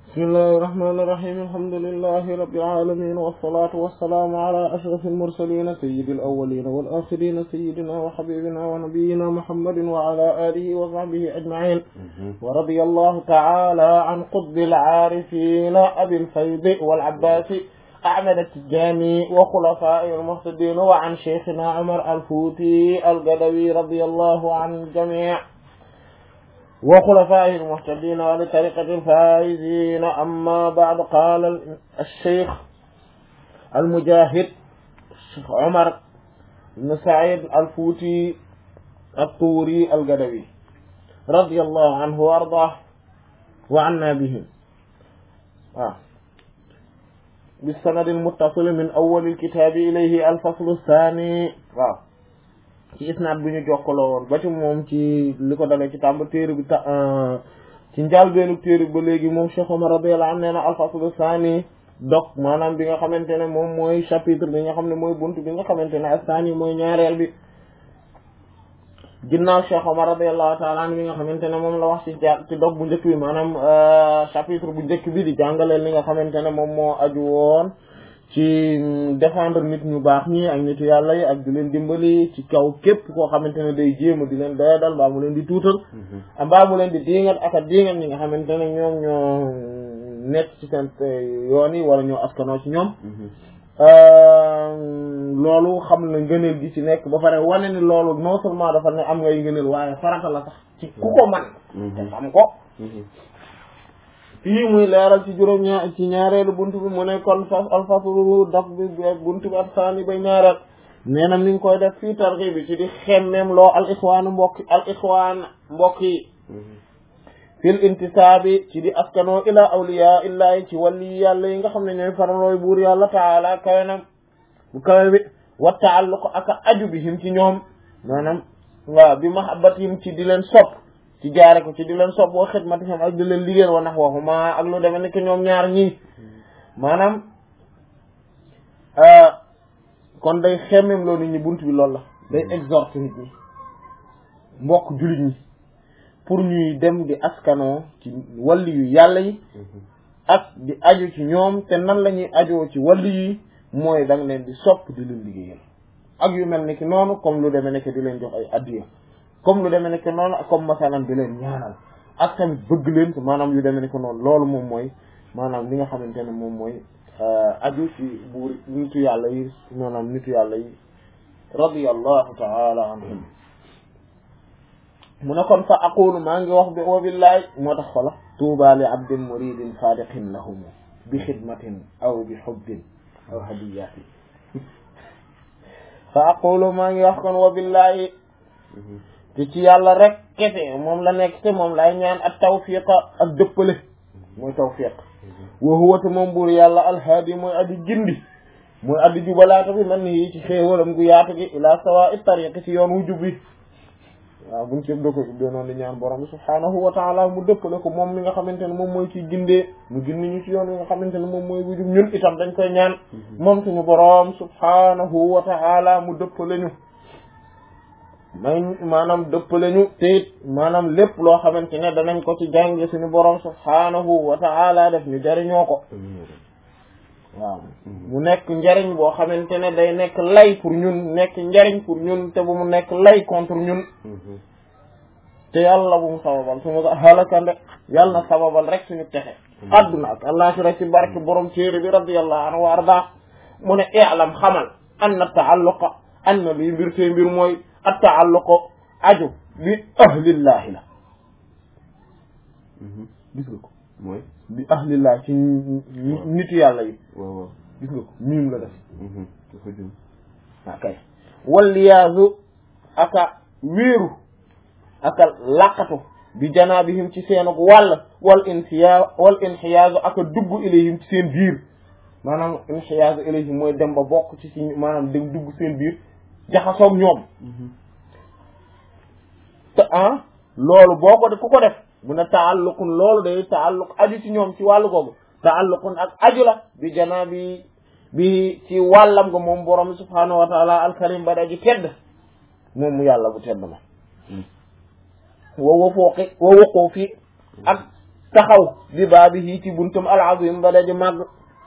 بسم الله الرحمن الرحيم الحمد لله رب العالمين والصلاة والسلام على أشرف المرسلين سيد الأولين والآخرين سيدنا وحبيبنا ونبينا محمد وعلى آله وصحبه أجمعين ورضي الله تعالى عن قطب العارفين أبي الفيض والعباس أحمد التجاني وخلفائه المهتدين وعن شيخنا عمر الفوتي القدوي رضي الله عن الجميع وخلفائه المهتدين ولطريقة الفائزين أما بعد قال الشيخ المجاهد الشيخ عمر بن سعيد الفوتي الطوري القدوي رضي الله عنه وأرضاه وعنا به آه. بالسند المتصل من أول الكتاب إليه الفصل الثاني آه. ci isnaad bi ñu jokkaloo woon ba ci moom ci li ko dalee ci tàmba téere bi ta ci njàlbeenu téere ba léegi moom Cheikh Omar radiyallahu anhu nee na alfaslu saani dog maanaam bi nga xamante ne moom mooy chapitre bi nga xam ne mooy bunt bi nga xamante ne ak saani mooy ñaareel bi ginnaaw Cheikh Omar radiyallahu ta'ala anhu bi nga xamante ne moom la wax ci ja ci dog bu njëkk bi maanaam chapitre bu njëkk bi di jàngaleel li nga xamante ne moom moo aju woon ci défendre nit ñu baax ñi ak nitu yàlla yi ak di leen dimbali ci kaw képp koo xamante ne day jéema di leen doyadal mbaa mu leen di tuutal mbaa mu leen di diingat ak a diingat ñi nga xamante ne ñoom ñoo nekk ci seen yoon yi wala ñoo askanoo ci ñoom loolu xam na ngëneel gi ci nekk ba pare wane ni loolu non seulement dafa ne am ngay ngëneel waaye farata la sax ci ku ko man te xam ko fii muy leeral ci juróom ñaar ci ñaareelu buntu bi mu ne kon fas alfaslu daf bi buntu bi ak saani bay ñaareel nee na mi ngi koy def fii targi bi ci di xemmeem loo al ixwaanu mbokk al ixwaan mbokk yi fil intisaabi ci di askanoo ila awliya illahi ci wàlli yàlla yi nga xam ne ñooy faralooy buur yàlla taala kawe na bu kawe bi wa taalluq ak aju bi him ci ñoom maanaam waaw bi mahabbatihim ci di leen sopp ci jaare ko ci di leen sopp wa xidmatihim ak di leen liggéeyal wa nax waxuma ak lu demee ni que ñoom ñaar ñii maanaam kon day xemmem loo nit ñi bunt bi loolu la day exhorte nit ñi mbokk jullit ñi pour ñuy dem di askanoo ci walli yu yàlla yi ak di aju ci ñoom te nan la ñuy ajoo ci walli yi mooy da nga leen di sopp di leen liggéeyal ak yu mel ni ki noonu comme lu demee ni que di leen jox ay addiya comme lu demee nekk noonu comme masalan di leen ñaanal ak tamit bëgg leen maanaam yu demee nekk noonu loolu moom mooy maanaam li nga xamante ne moom mooy aju ci buur nitu yàlla yi maanaam nitu yàlla yi radiyallahu ta'ala anhum mu ne kon fa aqulu maa ngi wax bi wa billahi moo tax xola tuuba li abdin muridin sadiqin lahum bi xidmatin aw bi hubbin aw hadiyatin fa aqulu maa ngi wax kon wa billahi te ci yàlla rek kese moom la nekk te moom lay ñaan ak tawfiqa ak dëppale mooy tawfiq wa huwa te moom buur yàlla alhaadi mooy addi gindi mooy addi jubalaata bi man ni ci xéewalam gu yaatu gi ila sawa i tariqi ci yoon wu jub bi waaw buñ ci da ko ubbee noonu di ñaan borom bi subhaanahu wa taala mu dëppale ko moom mi nga xamante ne moom mooy ci gindee mu gindi ñu ci yoon wi nga xamante ne moom mooy bu jub ñun itam dañ koy ñaan moom suñu borom subhaanahu wa taala mu dëppale ñu may maanaam dëppale ñu te it maanaam lépp loo xamante ne danañ ko ci jànge suñu borom subhaanahu wa ta'ala def ñu jariñoo ko waaw mu nekk njariñ boo xamante ne day nekk lay pour ñun nekk njariñ pour ñun te bu mu nekk lay contre ñun te yàlla bu mu sababal suñu halakande yàlla na sababal rek suñu texe adduna ak àllaxira ci barke borom téere bi radiyallahu anhu wa arda mu ne i'lam xamal anna ta'alluqa anna lii mbir tey mbir mooy at taalluqu aju bi ahlillahi la gis nga ko mooy bi ahlillahi ci nitu yàlla yi waaw waaw gis nga ko miim la def dafa jëm akay walliyaazu aka wéeru aka laqatu bi janaabihim ci seenuk wàll wal inxiya wal inxiyaazu aka dugg ilayhim ci seen biir maanaam inxiyaazu ilayhim mooy dem ba bokk ci si maanaam dem dugg seen biir jaxasoog ñoom te ah loolu boo ko def ku ko def mu ne taalluqun loolu day taalluq aju ci ñoom ci wàllu googu taalluqun ak aju la bi janaa bi bi ci wàllam nga moom borom subhaanahu wa taala alkarim ba daji tedd moom mu yàlla bu tedd ma wa wafooqi wa waqoo fi ak taxaw bi baabihi ci buntum al-azim ba daji màgg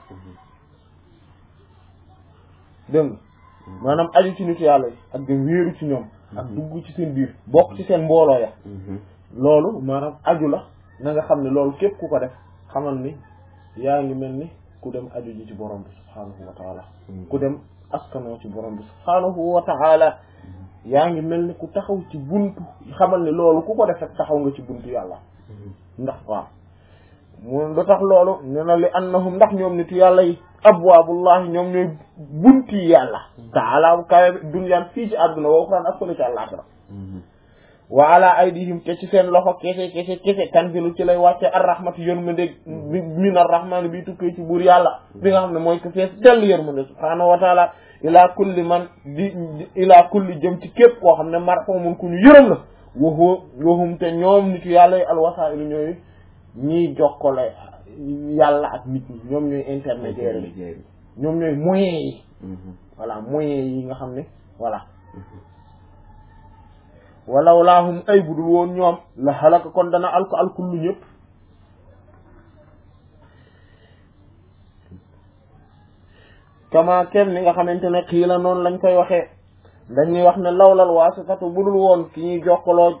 dégg nga maanaam aju ci nitu yàlla yi ak dem wéeru ci ñoom ak dugg ci seen biir bokk ci seen mbooloo ya loolu maanaam aju la na nga xam ne loolu képp ku ko def xamal ni yaa ngi mel ni ku dem aju ji ci borom bi subhaanahu wa taala ku dem askanoo ci borom bi subhaanahu wa taala yaa ngi mel ni ku taxaw ci buntu xamal ni loolu ku ko def rek taxaw nga ci buntu yàlla ndax waaw mu lu tax loolu ne na li annahum ndax ñoom nitu yàlla yi abwaabullahi ñoom ñooy bunti yàlla taala bu kawe bi dunyaan fii ci àdduna wa uxraan ak fële ci àllaaxira wa ala aydihim te ci seen loxo kese kese kese tanzilu ci lay wàcce arrahmatu yërmande min arrahmani bi tukkee ci buur yàlla bi nga xam ne mooy ko fees dell yërmande subhaanahu wa taala ila kulli man di ila kulli jëm ci képp koo xam ne marhumun ku ñu yërëm la waxu waxum te ñoom nitu yàlla yi alwasailu ñooy ñiy jokkale yàlla ak nit ñi ñoom ñooy intermédiaire yi ñoom ñooy moyens yi voilà moyens yi nga xam ne voilà walaw laahum ay budul woon ñoom la xalaka kon dana alko alkullu ñëpp kama kem ni nga xamante ne xii la noonu lañ koy waxee dañuy wax ne lawlal waasitatu budul woon ki ñuy jokkaloo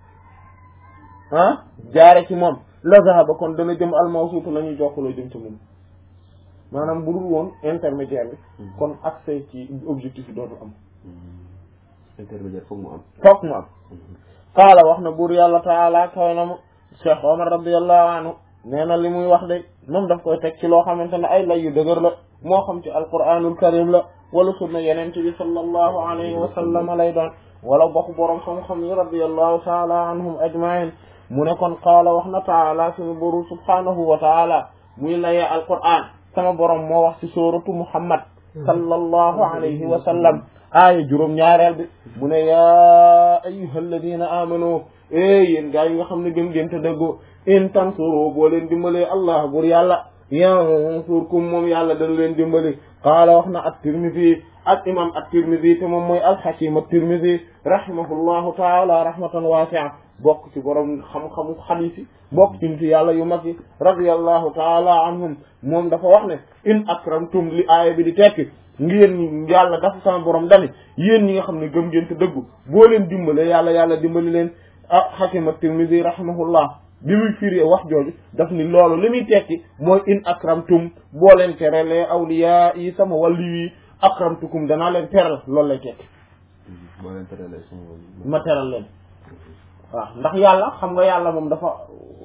ah jaare ci moom la zahaba kon dana jëm almawsuutu la ñuy jokkaloo jëm ci moom maanaam budul woon intermédiaire bi kon accès ci objectif yi dootu am intermédiaire foog mu am foog mu am qaala wax na buur yàlla taala kawe na mu Cheikh Omar radiallahu anhu nee na li muy wax de moom daf koy teg ci loo xamante ne ay lay yu dëgër la moo xam ci alquranul karim la wala sunna yenente bi sallallahu alayhi wa sallam lay doon wala bokk boroom xam-xam yi radiallahu taala anhum ajmain mu ne kon qaala wax na taala suñu boru subhanahu wa taala muy layee alquran sama borom moo wax ci suratu muhammad sallallahu alayhi wa sallam aaya juróom ñaareel bi mu ne yaa ayyuha alladina amanu e yéen gaa yi nga xam ne gëm ngeen te dëggu in tansuru boo leen dimbalee allah bur yàlla yansurkum moom yàlla dana leen dimbali qaala wax na at-Tirmidhi ak imam at-Tirmidhi te moom mooy al-Hakim at-Tirmidhi rahimahullahu taala rahmatan wasi'a bokk ci borom xam-xamu xadiis yi bokk ci nitu yàlla yu mag yi radiyallahu taala anhum moom dafa wax ne in akramtum li aaya bi di tekki ngeen yàlla dafa sama borom dani yéen ñi nga xam ne gëm ngeen te dëggu boo leen dimbale yàlla yàlla dimbali leen ah Hakim at-Tirmidhi rahimahullah bi muy firi wax jooju daf ni loolu li muy tekki mooy in akramtum boo leen teralee awliya yi sama wàllu yi akramtukum danaa leen teral loolu lay tekki boo leen teralee sama wàllu ma teral leen waaw ndax yàlla xam nga yàlla moom dafa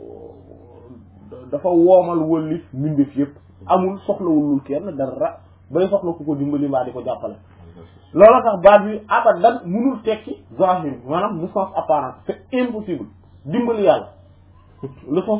dafa woomal wëllif mbindeef yëpp amul soxlawulul kenn dara bay soxla ku ko dimbali mbaa di ko jàppale loolu tax baat bi abadan munul tekki zahir maanaam le sens apparent c'est impossible dimbali yàlla le sens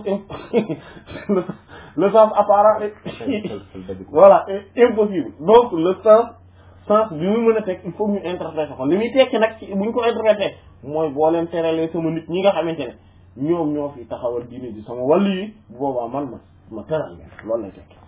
le sens apparent voilà impossible donc le sens sens bi mu mën a teg il faut ñu interpréter ko li muy tekki nag ci buñ ko interpréter mooy boo leen teralee sama nit ñi nga xamante ne ñoom ñoo fi taxawal diine ji sama wàllu yi bu boobaa man ma ma teral leen loolu lay tekki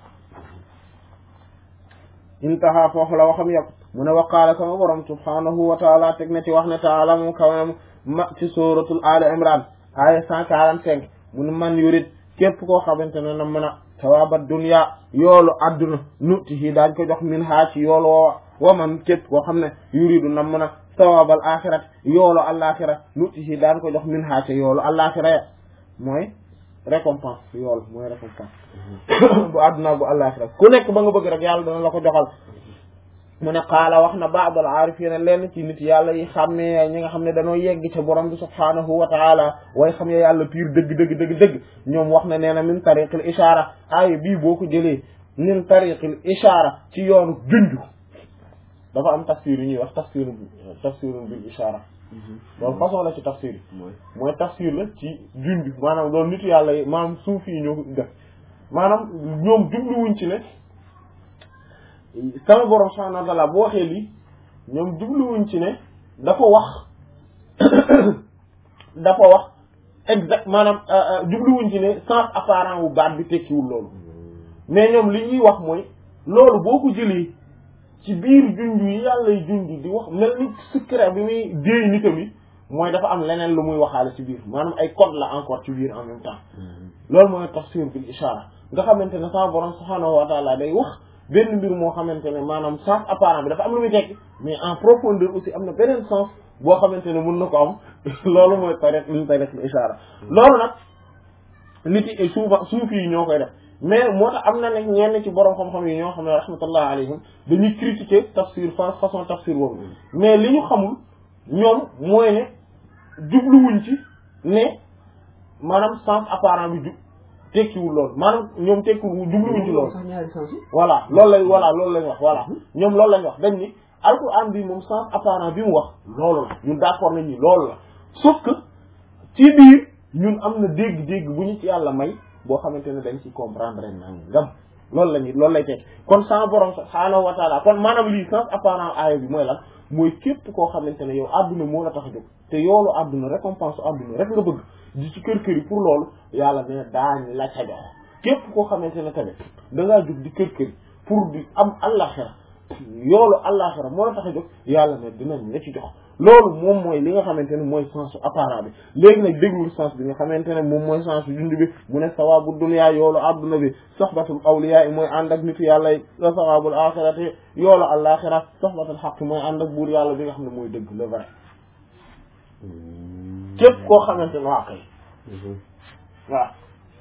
intaha foofu la waxam yàpp mu ne waqaala sama borom subhanahu wa taala teg na ci wax ne taala mu kawam ma ci suratul ali imran aya cent quarante cinq mu ne man yurit képp koo xamante ne na mën a sawabat dunya yoolu adduna nutihi daañ ko jox min haa ci yoolu woowa wa man képp koo xam ne yuridu na mën a sawabal axirat yoolu alaxira nutihi daan ko jox min haa ci yoolu alaxira ya mooy récompense yool mooy récompense bu adduna bu alaxira ku nekk ba nga bëgg rek yàlla dana la ko joxal mu ne qaala wax na baadal aarifina lenn ci nit yàlla yi xàmmee ñi nga xam ne dañoo yegg ca borom bi subhaanahu wa taala way xam ne yàlla piir dëgg dëgg dëgg dëgg ñoom wax na nee na min tariqil ishaara aaya bii boo ko jëlee min tariqil ishaara ci yoonu junju dafa am tafsir yu ñuy wax tafsir tafsirun bil ishaara loolu façon la ci tafsir yi mooy tafsir la ci junju maanaam loolu nit yàlla yi maanaam suuf yi ñoo def maanaam ñoom jubluwuñ ci ne sama borom subhanahu wa ta'ala bu waxee lii ñoom jubluwuñ ci ne dafa wax dafa wax exact maanaam jubluwuñ ci ne sens apparent wu baat bi tekkiwul loolu mais ñoom li ñuy wax mooy loolu boo ko jëlee ci biir junj yi yàlla y junj di wax mel ni secret bi muy déey nitam yi mooy dafa am leneen lu muy waxaale ci biir maanaam ay code la encore ci biir en même temps loolu mooy tafsir bil ishara nga xamante ne sama borom subhaanahu wa taala day wax benn mbir moo xamante ne maanaam sens apparent bi dafa am lu muy tekki mais en profondeur aussi am na beneen sens boo xamante ne mën na ko am loolu mooy tariq li ñu tariq bil ishara loolu nag nit yi souvent suufi yi ñoo koy def mais moo tax am na nag ñenn ci borom xam-xam yi ñoo xam ne rahmatullah alayhim dañuy critiquer tafsir fa façon tafsir boobu mais li ñu xamul ñoom mooy ne jubluwuñ ci ne maanaam sens apparent bi jub tekkiwul loolu maanaam ñoom tekkiwul jubluwuñ ci loolu sax ñaari sens yi voilà loolu lañ voilà loolu lañ wax voilà ñoom loolu lañ wax dañ ni alquran bi moom sens apparent bi mu wax loolu la ñun d'accord nañ ni loolu la sauf que ci biir ñun am na dégg-dégg bu ñu ci yàlla may boo xamante ne dañ ci comprendre ren nangam loolu la ñu loolu lay teg kon sama borom subhaanahu wa taala kon maanaam lii sens apparent aaya bi mooy lan mooy képp koo xamante ne yow àdduna moo la tax a jóg te yoolu àdduna récompense àdduna rek nga bëgg di ci kër kër yi pour loolu yàlla ne daañ la ca jox képp koo xamante ne tamit da ngaa jóg di kër kër yi pour di am àllaxira yoolu àllaxira moo la tax a jóg yàlla ne dinañ la ci jox loolu moom mooy li nga xamante ne mooy sens apparent bi léegi nag déglul sens bi nga xamante ne moom mooy sens junj bi mu ne sawabu dunya yoolu adduna bi soxbatul awliya yi mooy ànd ak nitu yàlla yi la sawabul axirati yoolu àllaxira soxbatul xaq mooy ànd ak buur yàlla bi nga xam ne mooy dëgg le vrai képp koo xamante ne waa kay waaw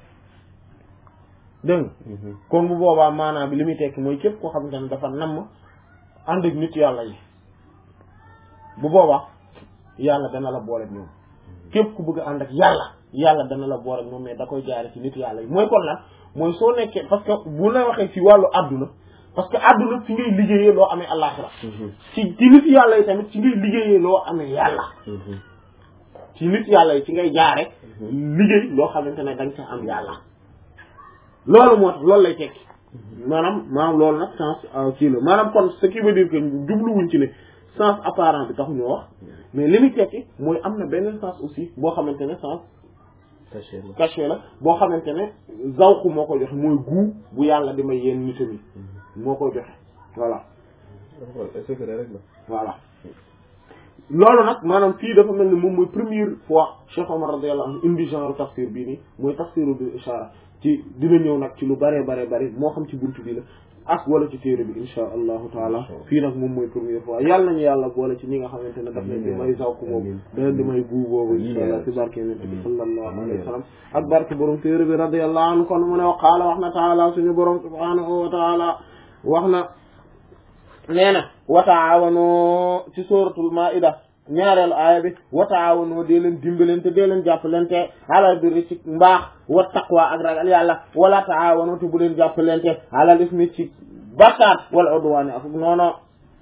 dégg nga kon bu boobaa maanaam bi li muy tekki mooy képp koo xamante ne dafa namm ànd ak nit yàlla yi bu boobaa yàlla dana la boole ak ñoom képp ku bëgg a ànd ak yàlla yàlla dana la boole ak ñoom mais da koy jaare ci nit yàlla yi mooy kon lan mooy soo nekkee parce que bu la waxee ci wàllu àdduna parce que àdduna ci ngay liggéeyee loo amee àllaaxira ci ci nit yàlla yi tamit ci ngay liggéeyee loo amee yàlla ci nit yàlla yi ci ngay jaare liggéey loo xamante ne dañ ca am yàlla loolu moo tax loolu lay tekki maanaam maanaam loolu nag sens kii la maanaam kon ce qui veut dire que jubluwuñ ci ne sens apparent bi taxu ñu wax mais li muy tekki mooy am na beneen sens aussi boo xamante ne sens caché la caché la boo xamante ne zawku moo koy joxe mooy guu bu yàlla di may yenn nitam yi moo koy joxe voilà secret rek la voilà loolu nag maanaam fii dafa mel ni moom mooy première fois Cheikh Omar radiyallahu anhu indi genre tafsir bii nii mooy tafsiru bil ishara ci dina ñëw nag ci lu bare bare bare moo xam ci buntu bi la ak wala ci téere bi insha allahu taala fii nag moom mooy première fois yàlla nañu yàlla boole ci ñi nga xamante ne daf leen di may zawku boobu da leen di may guu boobu insha allah ci barke yonent bi sallallahu alayhi wa sallam ak barke borom téere bi radiyallahu anhu kon mu ne qaala wax na taala suñu borom subhanahu wa taala wax na nee na wa taawano ci suratul maida ñaareelu aaya bi wa taawano dee leen dimbalante dee leen jàppalante alal birri ci mbaax wa taqwa ak ragal yàlla wala taawano te bu leen jàppalante alal ismi ci bakkaar wala udwaani ak noono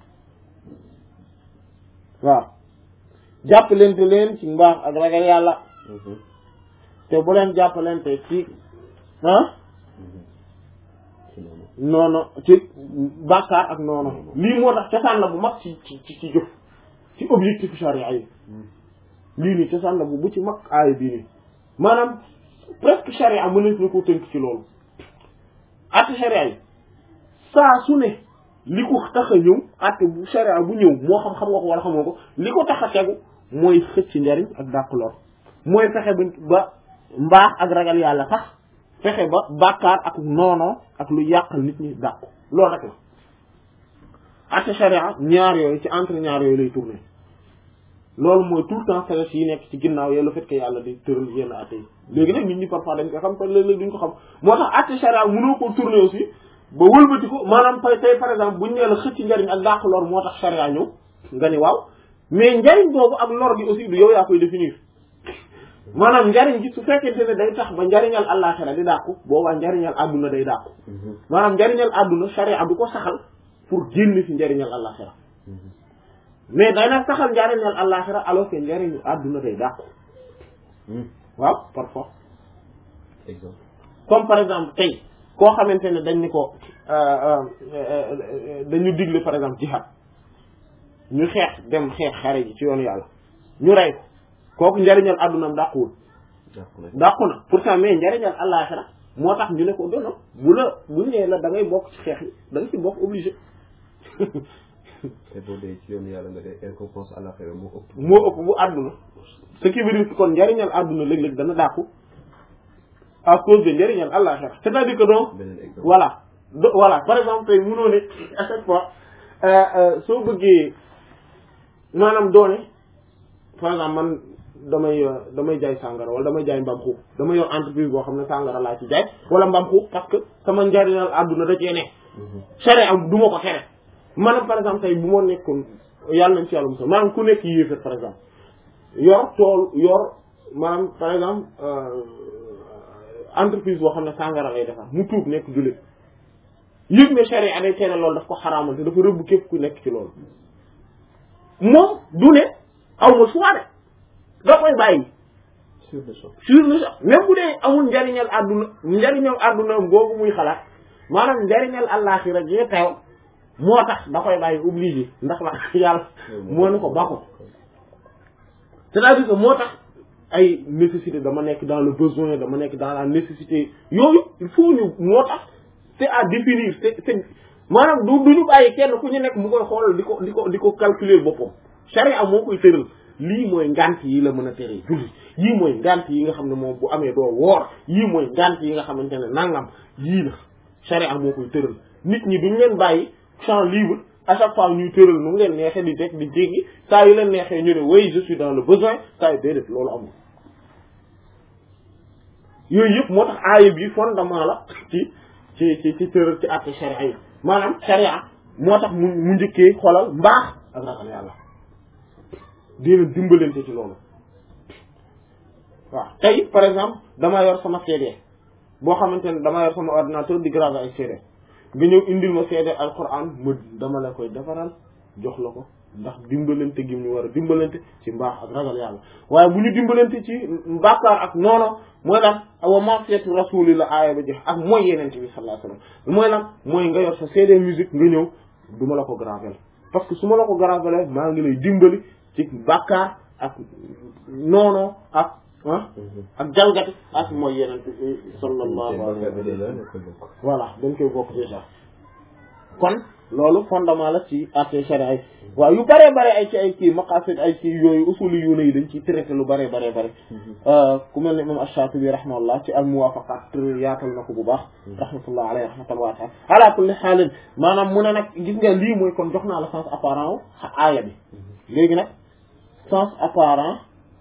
waaw jàppalante leen ci mbaax ak ragal yàlla te bu leen jàppalante ci ah noono ci bàkkaar ak noono lii moo tax cosaan la bu mag ci ci ci jëf ci objectif charia yi lii nii cosaan la bu bu ci mag aaya bii nii maanaam presque charia mën na ko tënk ci loolu atte charia yi saa su ne li ko tax a ñëw atte bu charia bu ñëw moo xam xam nga ko wala xamoo ko li ko tax a tegu mooy xëcc njariñ ak dàq lor mooy fexe ba mbaax ak ragal yàlla tax fexe ba bàkkaar ak noono ak lu yàqal nit ñi dàqu loolu rek la atte sharia ñaar yooyu ci entre ñaar yooyu lay tourner loolu mooy tout le temps sagesse yi nekk ci ginnaaw yooyu le fait que yàlla di tëral yenn atte yi léegi nag nit ñi parfois dañ ko xam te léeg-léeg duñ ko xam moo tax atte sharia mënoo ko tourner aussi ba wëlbati ko maanaam pay tey par exemple buñ nee la xëcc njariñ ak dàq lor moo tax sharia ñëw nga ni waaw mais njariñ boobu ak lor gi aussi du yow yaa koy définir maanaam njariñ gi su fekkente ne day tax ba njariñal àllaaxira di dàqu boobaa njariñal àdduna day dàqu maanaam njariñal àdduna sharia du ko saxal pour génn ci njariñal àllaaxira mais day nag saxal njariñal àllaaxira alors que njariñu àdduna day dàqu waaw parfois exemple comme par exemple tey koo xamante ne dañ ni ko dañu digle par exemple jihad ñu xeex dem xeex xare ji ci yoonu yàlla ñu rey ko kooku njariñal àddunam dàquwul dàqu na dàqu na pourtant mais njariñal àllaaxira moo tax ñu ne ko dono bu la bu ñëwee la da ngay bokk ci xeex yi da nga ci bokk obligé te boo dee ci yoonu yàlla nga dee récompense àllaxira moo ëpp moo ëpp bu àdduna ce qui veut dire que kon njariñal àdduna léeg-léeg dana dàqu à cause de njëriñal àllaxira c'est-à-dire que donc beneen exemple voilà do voilà par exemple tey mënoo ne à chaque fois euh, euh, soo bëggee maanaam doone par exemple man damay euh, damay jaay sàngara wala damay jaay mbaam xuux dama yor entreprise boo xam ne sàngara laa ci jaay wala mbaam xuux parce que sama njariñal àdduna da cee ne charia am du ma ko tere maanaam par exemple tey bu ma nekkoon yàlla nañ ci yàlla musal maanaam ku nekk yéefar par exemple yor tool yor maanaam par exemple euh, entreprise boo xam ne sàngara lay defar mu tuub nekk jullit yëg ne charia day tere loolu daf ko xaraamal te dafa rëbb képp ku nekk ci loolu moom du ne aw ma choix de da koy bàyyi sur le champ sur le champ même bu dee amul njariñal àdduna njariñal àdduna boobu muy xalaat maanaam njariñal àllaaxira ji teew moo tax da koy bàyyi obligé ndax la yàlla moo ne ko ba ko c'est-à-dire que moo tax ay nécessité dama nekk dans le besoin dama nekk dans la nécessité yooyu il faut ñu moo tax c'est à définir c'est c'est maanaam du du ñu bàyyi kenn ku ñu nekk mu koy xool di ko di ko di ko calculer boppam charia moo koy tëral lii mooy ngant yi la mën a teree julli yii mooy ngant yi nga xam ne moom bu amee doo woor yii mooy ngant yi nga xamante ne nangam yii la charia moo koy tëral nit ñi duñ leen bàyyi champ libre à chaque fois ñuy tëral nu mu leen neexee di teg di jéggi saa yu leen neexee ñu ne oui je suis dans le besoin saa yu déedéet loolu amul yooyu yëpp moo tax aaya bi fondement la ci ci ci ci tëral ci àtte charia yi maanaam charia moo tax mu mu njëkkee xoolal mbaax ak ragal yàlla di leen dimbalante ci loolu waaw tey par exemple dama yor sama CD boo xamante ne dama yor sama ordinateur di graver ay CD nga ñëw indil ma CD alquran ma dama la koy defaral jox la ko ndax dimbalante gi ñu war a dimbalante ci mbaax ak ragal yàlla waaye bu ñu dimbalante ci bàkkaar ak noono mooy lan wa ma'siyatu rasuli la aaya ba jeex ak mooy yeneen bi sallallahu alayhi wasallam mooy lan mooy nga yor sa CD musique nga ñëw du ma la ko graver parce que su ma la ko graver maa ngi lay dimbali ci bàkkaar ak noono ak ah ak jalgati ak mooy yeneen bi sallallahu alayhi wasallam voilà dañ koy bokk déjà kon loolu fondement la ci atte sharia yi waaw yu bare bare ay ci ay kii maqasid ay ci yooyu usuli yu ne yi dañ ciy traité lu bare bare bare ku mel ne imam Ash-Shatibi rahimahullah ci al muwafaqat yaatal na ko bu baax rahmatullah alayhi rahmatan waasi'a ala kulli xaalin maanaam mu ne nag gis nga lii mooy kon jox naa la sens apparent wu aaya bi léegi nag sens apparent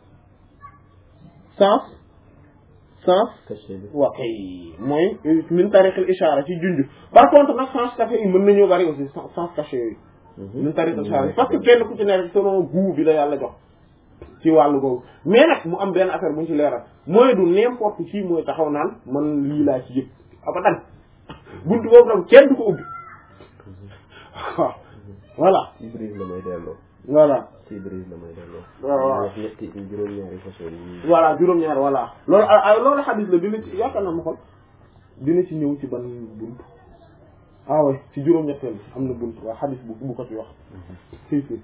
sens sens waa kay mooy min tariqil ishara ci junj par contre nag sens caché yi mën nañoo bari aussi sens caché yooyu min tariqil ishara parce que kenn ku ci ne rek selon goût bi la yàlla jox ci wàllu googu mais nag mu am benn affaire bu ñu ci leeral mooy du n'importe qui mooy taxaw naan man lii laa ci yëg abadan buntu boobu nag kenn du ko ubbi waaw voilà Ibris la may delloo. voilà ci Ibris la may delloo. waaw waaw wax ñetti juróom-ñaari façon yi. voilà juróom-ñaar voilà loolu ay loolu xadis la dina ci yaakaar na ma xool dina ci ñëw ci ban bunt ah ouais ci juróom-ñetteel am na bunt waaw xadis bu bu ko ci wax fii fii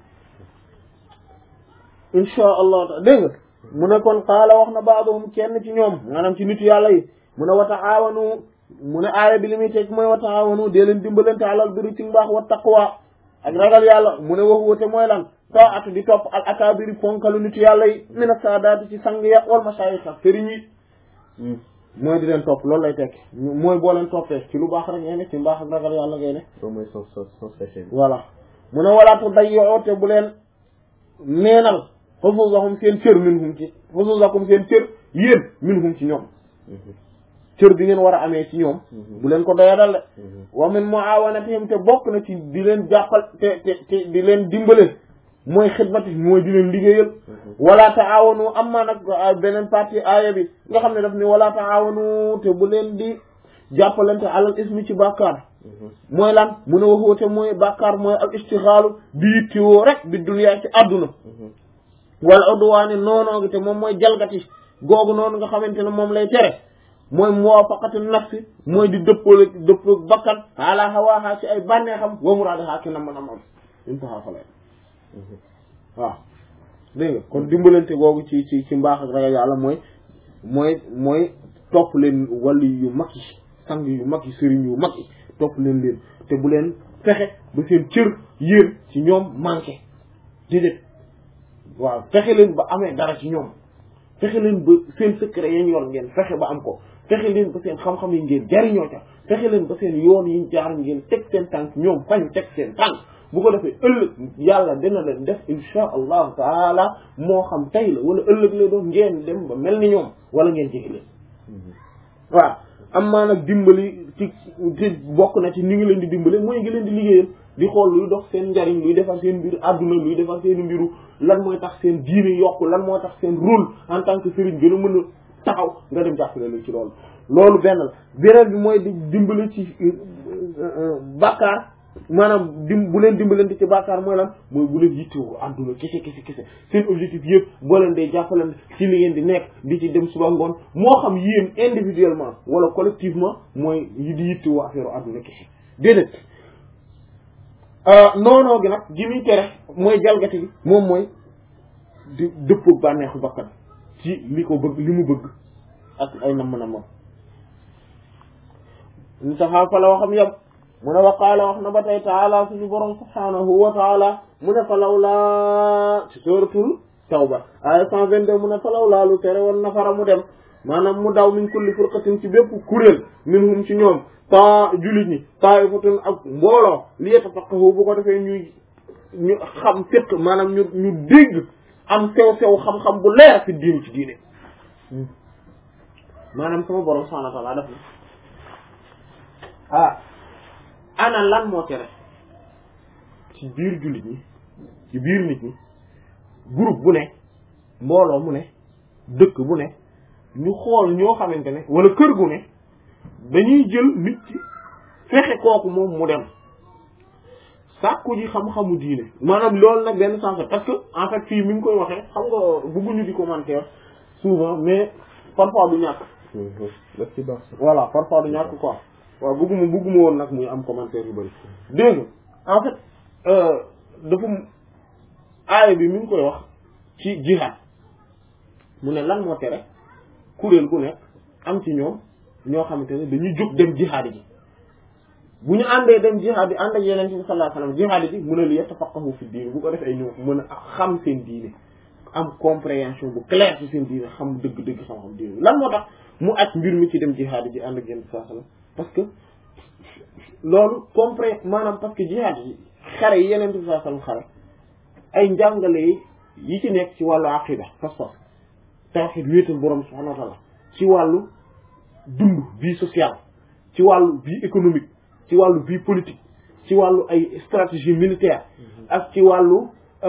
insha allah ta dégg nga mu ne kon xaala wax na baadohum kenn ci ñoom maanaam ci nitu yàlla yi mu ne wa taawanu mu ne aaya bi li muy teg mooy wa taawanu dee leen dimbalante alal biri ci mbaax wa taqwa ak ragal yàlla mu ne waxu wate mooy lan taatu di topp al akabiri ponkalu nitu yàlla yi mina saadaati ci sang ya wal masayix ak sëriñ yi mooy di leen topp loolu lay tekki mooy boo leen toppee ci lu baax rek ngay ne ci mbaax ak ragal yàlla ngay ne loolu mooy sens sens sens caché bi. voilà mu ne walaatu dayyoo te bu leen neenal xusuusahum seen cër minhum ci xusuusakum seen cër yéen minhum ci ñoom cër bi ngeen war a amee ci ñoom bu leen ko doyadal de wa min muawanatihim te bokk na ci di leen jàppal te te te di leen dimbale mooy xidmati mooy di leen liggéeyal wala taawanu amma nag beneen partie aaya bi nga xam ne daf ni wala taawanu te bu leen di jàppalante alal ismi ci bàkkaar mooy lan mun a waxoote mooy bàkkaar mooy al istixaalu di yittewoo rek bi duniyaa ci àdduna wala udwaani noonoo gi te moom mooy jalgati googu noonu nga xamante ne moom lay tere mooy muwafaqatu nafsi mooy di dëppale dëpp bakkan ala hawaaha ci ay bànneexam wa muraadaha ki nam nam am intaha falay waaw dégg nga kon dimbalante googu ci ci ci mbaax ak ragal yàlla mooy mooy mooy topp leen wàllu yu mag yi sang yu mag yi sëriñ yu mag yi topp leen leen te bu leen fexe ba seen cër yéen ci ñoom manqué déedéet waaw fexe leen ba amee dara ci ñoom fexe leen ba seen secret yañ yor ngeen fexe ba am ko fexe leen ba seen xam-xam yi ngeen jariñoo ca fexe leen ba seen yoon yi jaar ngeen teg seen tànk ñoom fañ teg seen tànk bu ko defee ëllëg yàlla dina leen def insha allahu taala moo xam tey la wala ëllëg la doon ngeen dem ba mel ni ñoom wala ngeen jege leen waaw am maa nag dimbali ci ci bokk na ci ni ngi leen di dimbale mooy ngi leen di liggéeyal di xool luy dox seen njariñ luy defar seen mbir àdduna luy defar seen mbiru lan mooy tax seen diine yokku lan moo tax seen rôle en tant que sëriñ gën a mën a taxaw nga dem jàppale leen ci loolu loolu benn la beneen bi mooy di dimbali ci bàkkaar maanaam dim bu leen dimbalante ci bàkkaar mooy lan mooy bu leen yittewoo àdduna kese kese kese seen objectif yëpp boo leen dee jàppalante ci li ngeen di nekk di ci dem suba ngoon moo xam yéen individuellement wala collectivement mooy yi di yittewoo affaire àdduna kese déedéet noonoo gi nag gi muy tere mooy jalgati bi moom mooy di dëppoog bànneexu bakkan ci li ko bëgg li mu bëgg ak ay namm nammam ñu saxaa fa la waxam yam mu ne wa qaala wax na ba tey taala suñu borom subhanahu wa taala mu ne fa lawlaa ci suratul tawba aya cent vingt-deux mu ne fa lawlaa lu tere woon nafara mu dem maanaam mu daw min kulli furqatin ci bépp kuréel minhum ci ñoom ta jullit ñi taifatun ak mbooloo li yatafaqahu bu ko defee ñuy ñu xam fiq maanaam ñu ñu dégg am sew sew xam-xam bu leer fi diini ci diine maanaam sama borom subhanahu wa taala def na ah ana lan moo tere ci biir jullit ñi ci biir nit ñi groupe bu ne mbooloo mu ne dëkk bu ne ñu xool ñoo xamante ne wala kër gu ne dañuy jël nit ci fexe kooku moom mu dem sàkku ji xam-xamu diine maanaam loolu nag benn sens parce que en fait fii mi ngi koy waxee xam nga bëgguñu di commentaire souvent mais parfois du ñàkk daf ci baax sax voilà parfois du ñàkk quoi waaw bëgguma bëgguma woon nag muy am commentaire yu bëri dégg nga en fait dafa aaya bi mi ngi koy wax ci jihad mu ne lan moo tere kuréel gu nekk am ci ñoom ñoo xamante ne dañuy jóg dem jihad ji bu ñu àndee dem jihad yi ànd ak yeneen bi sallallahu alayhi wasallam jihad ji mu ne li yatafaqahu fi diine bu ko defee ñu mën a xam seen diine am compréhension bu claire ci seen diine xam dëgg-dëgg xam-xam diine lan moo tax mu aj mbir mi ci dem jihad ji ànd ak yeneen sallallahu alayhi wasallam parce que loolu compré maanaam parce que jihad yi xare yi yeneen bi sallallahu alayhi wasallam xare ay njàngale yi ci nekk ci wàllu aqida pas-pas tawhid wéetal borom subhanahu wa ta'ala ci wàllu dund vie sociale ci wàllu vie économique ci wàllu vie politique ci wàllu ay stratégie militaire ak ci wàllu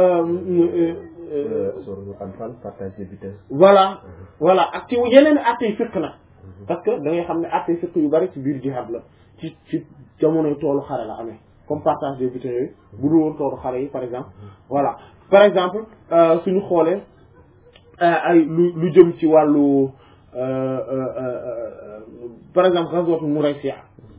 suratul anfal partage des vitesses voilà voilà ak ci yeneen attey fiqh nag parce que da ngay xam ne attey fiqh yu bari ci biir jihad la ci ci jamonoy toolu xare la amee comme partage des vitesses yooyu bu dul woon toolu xare yi par exemple voilà par exemple suñu xoolee ay lu lu jëm ci wàllu par exemple ghazwatu Muraysiya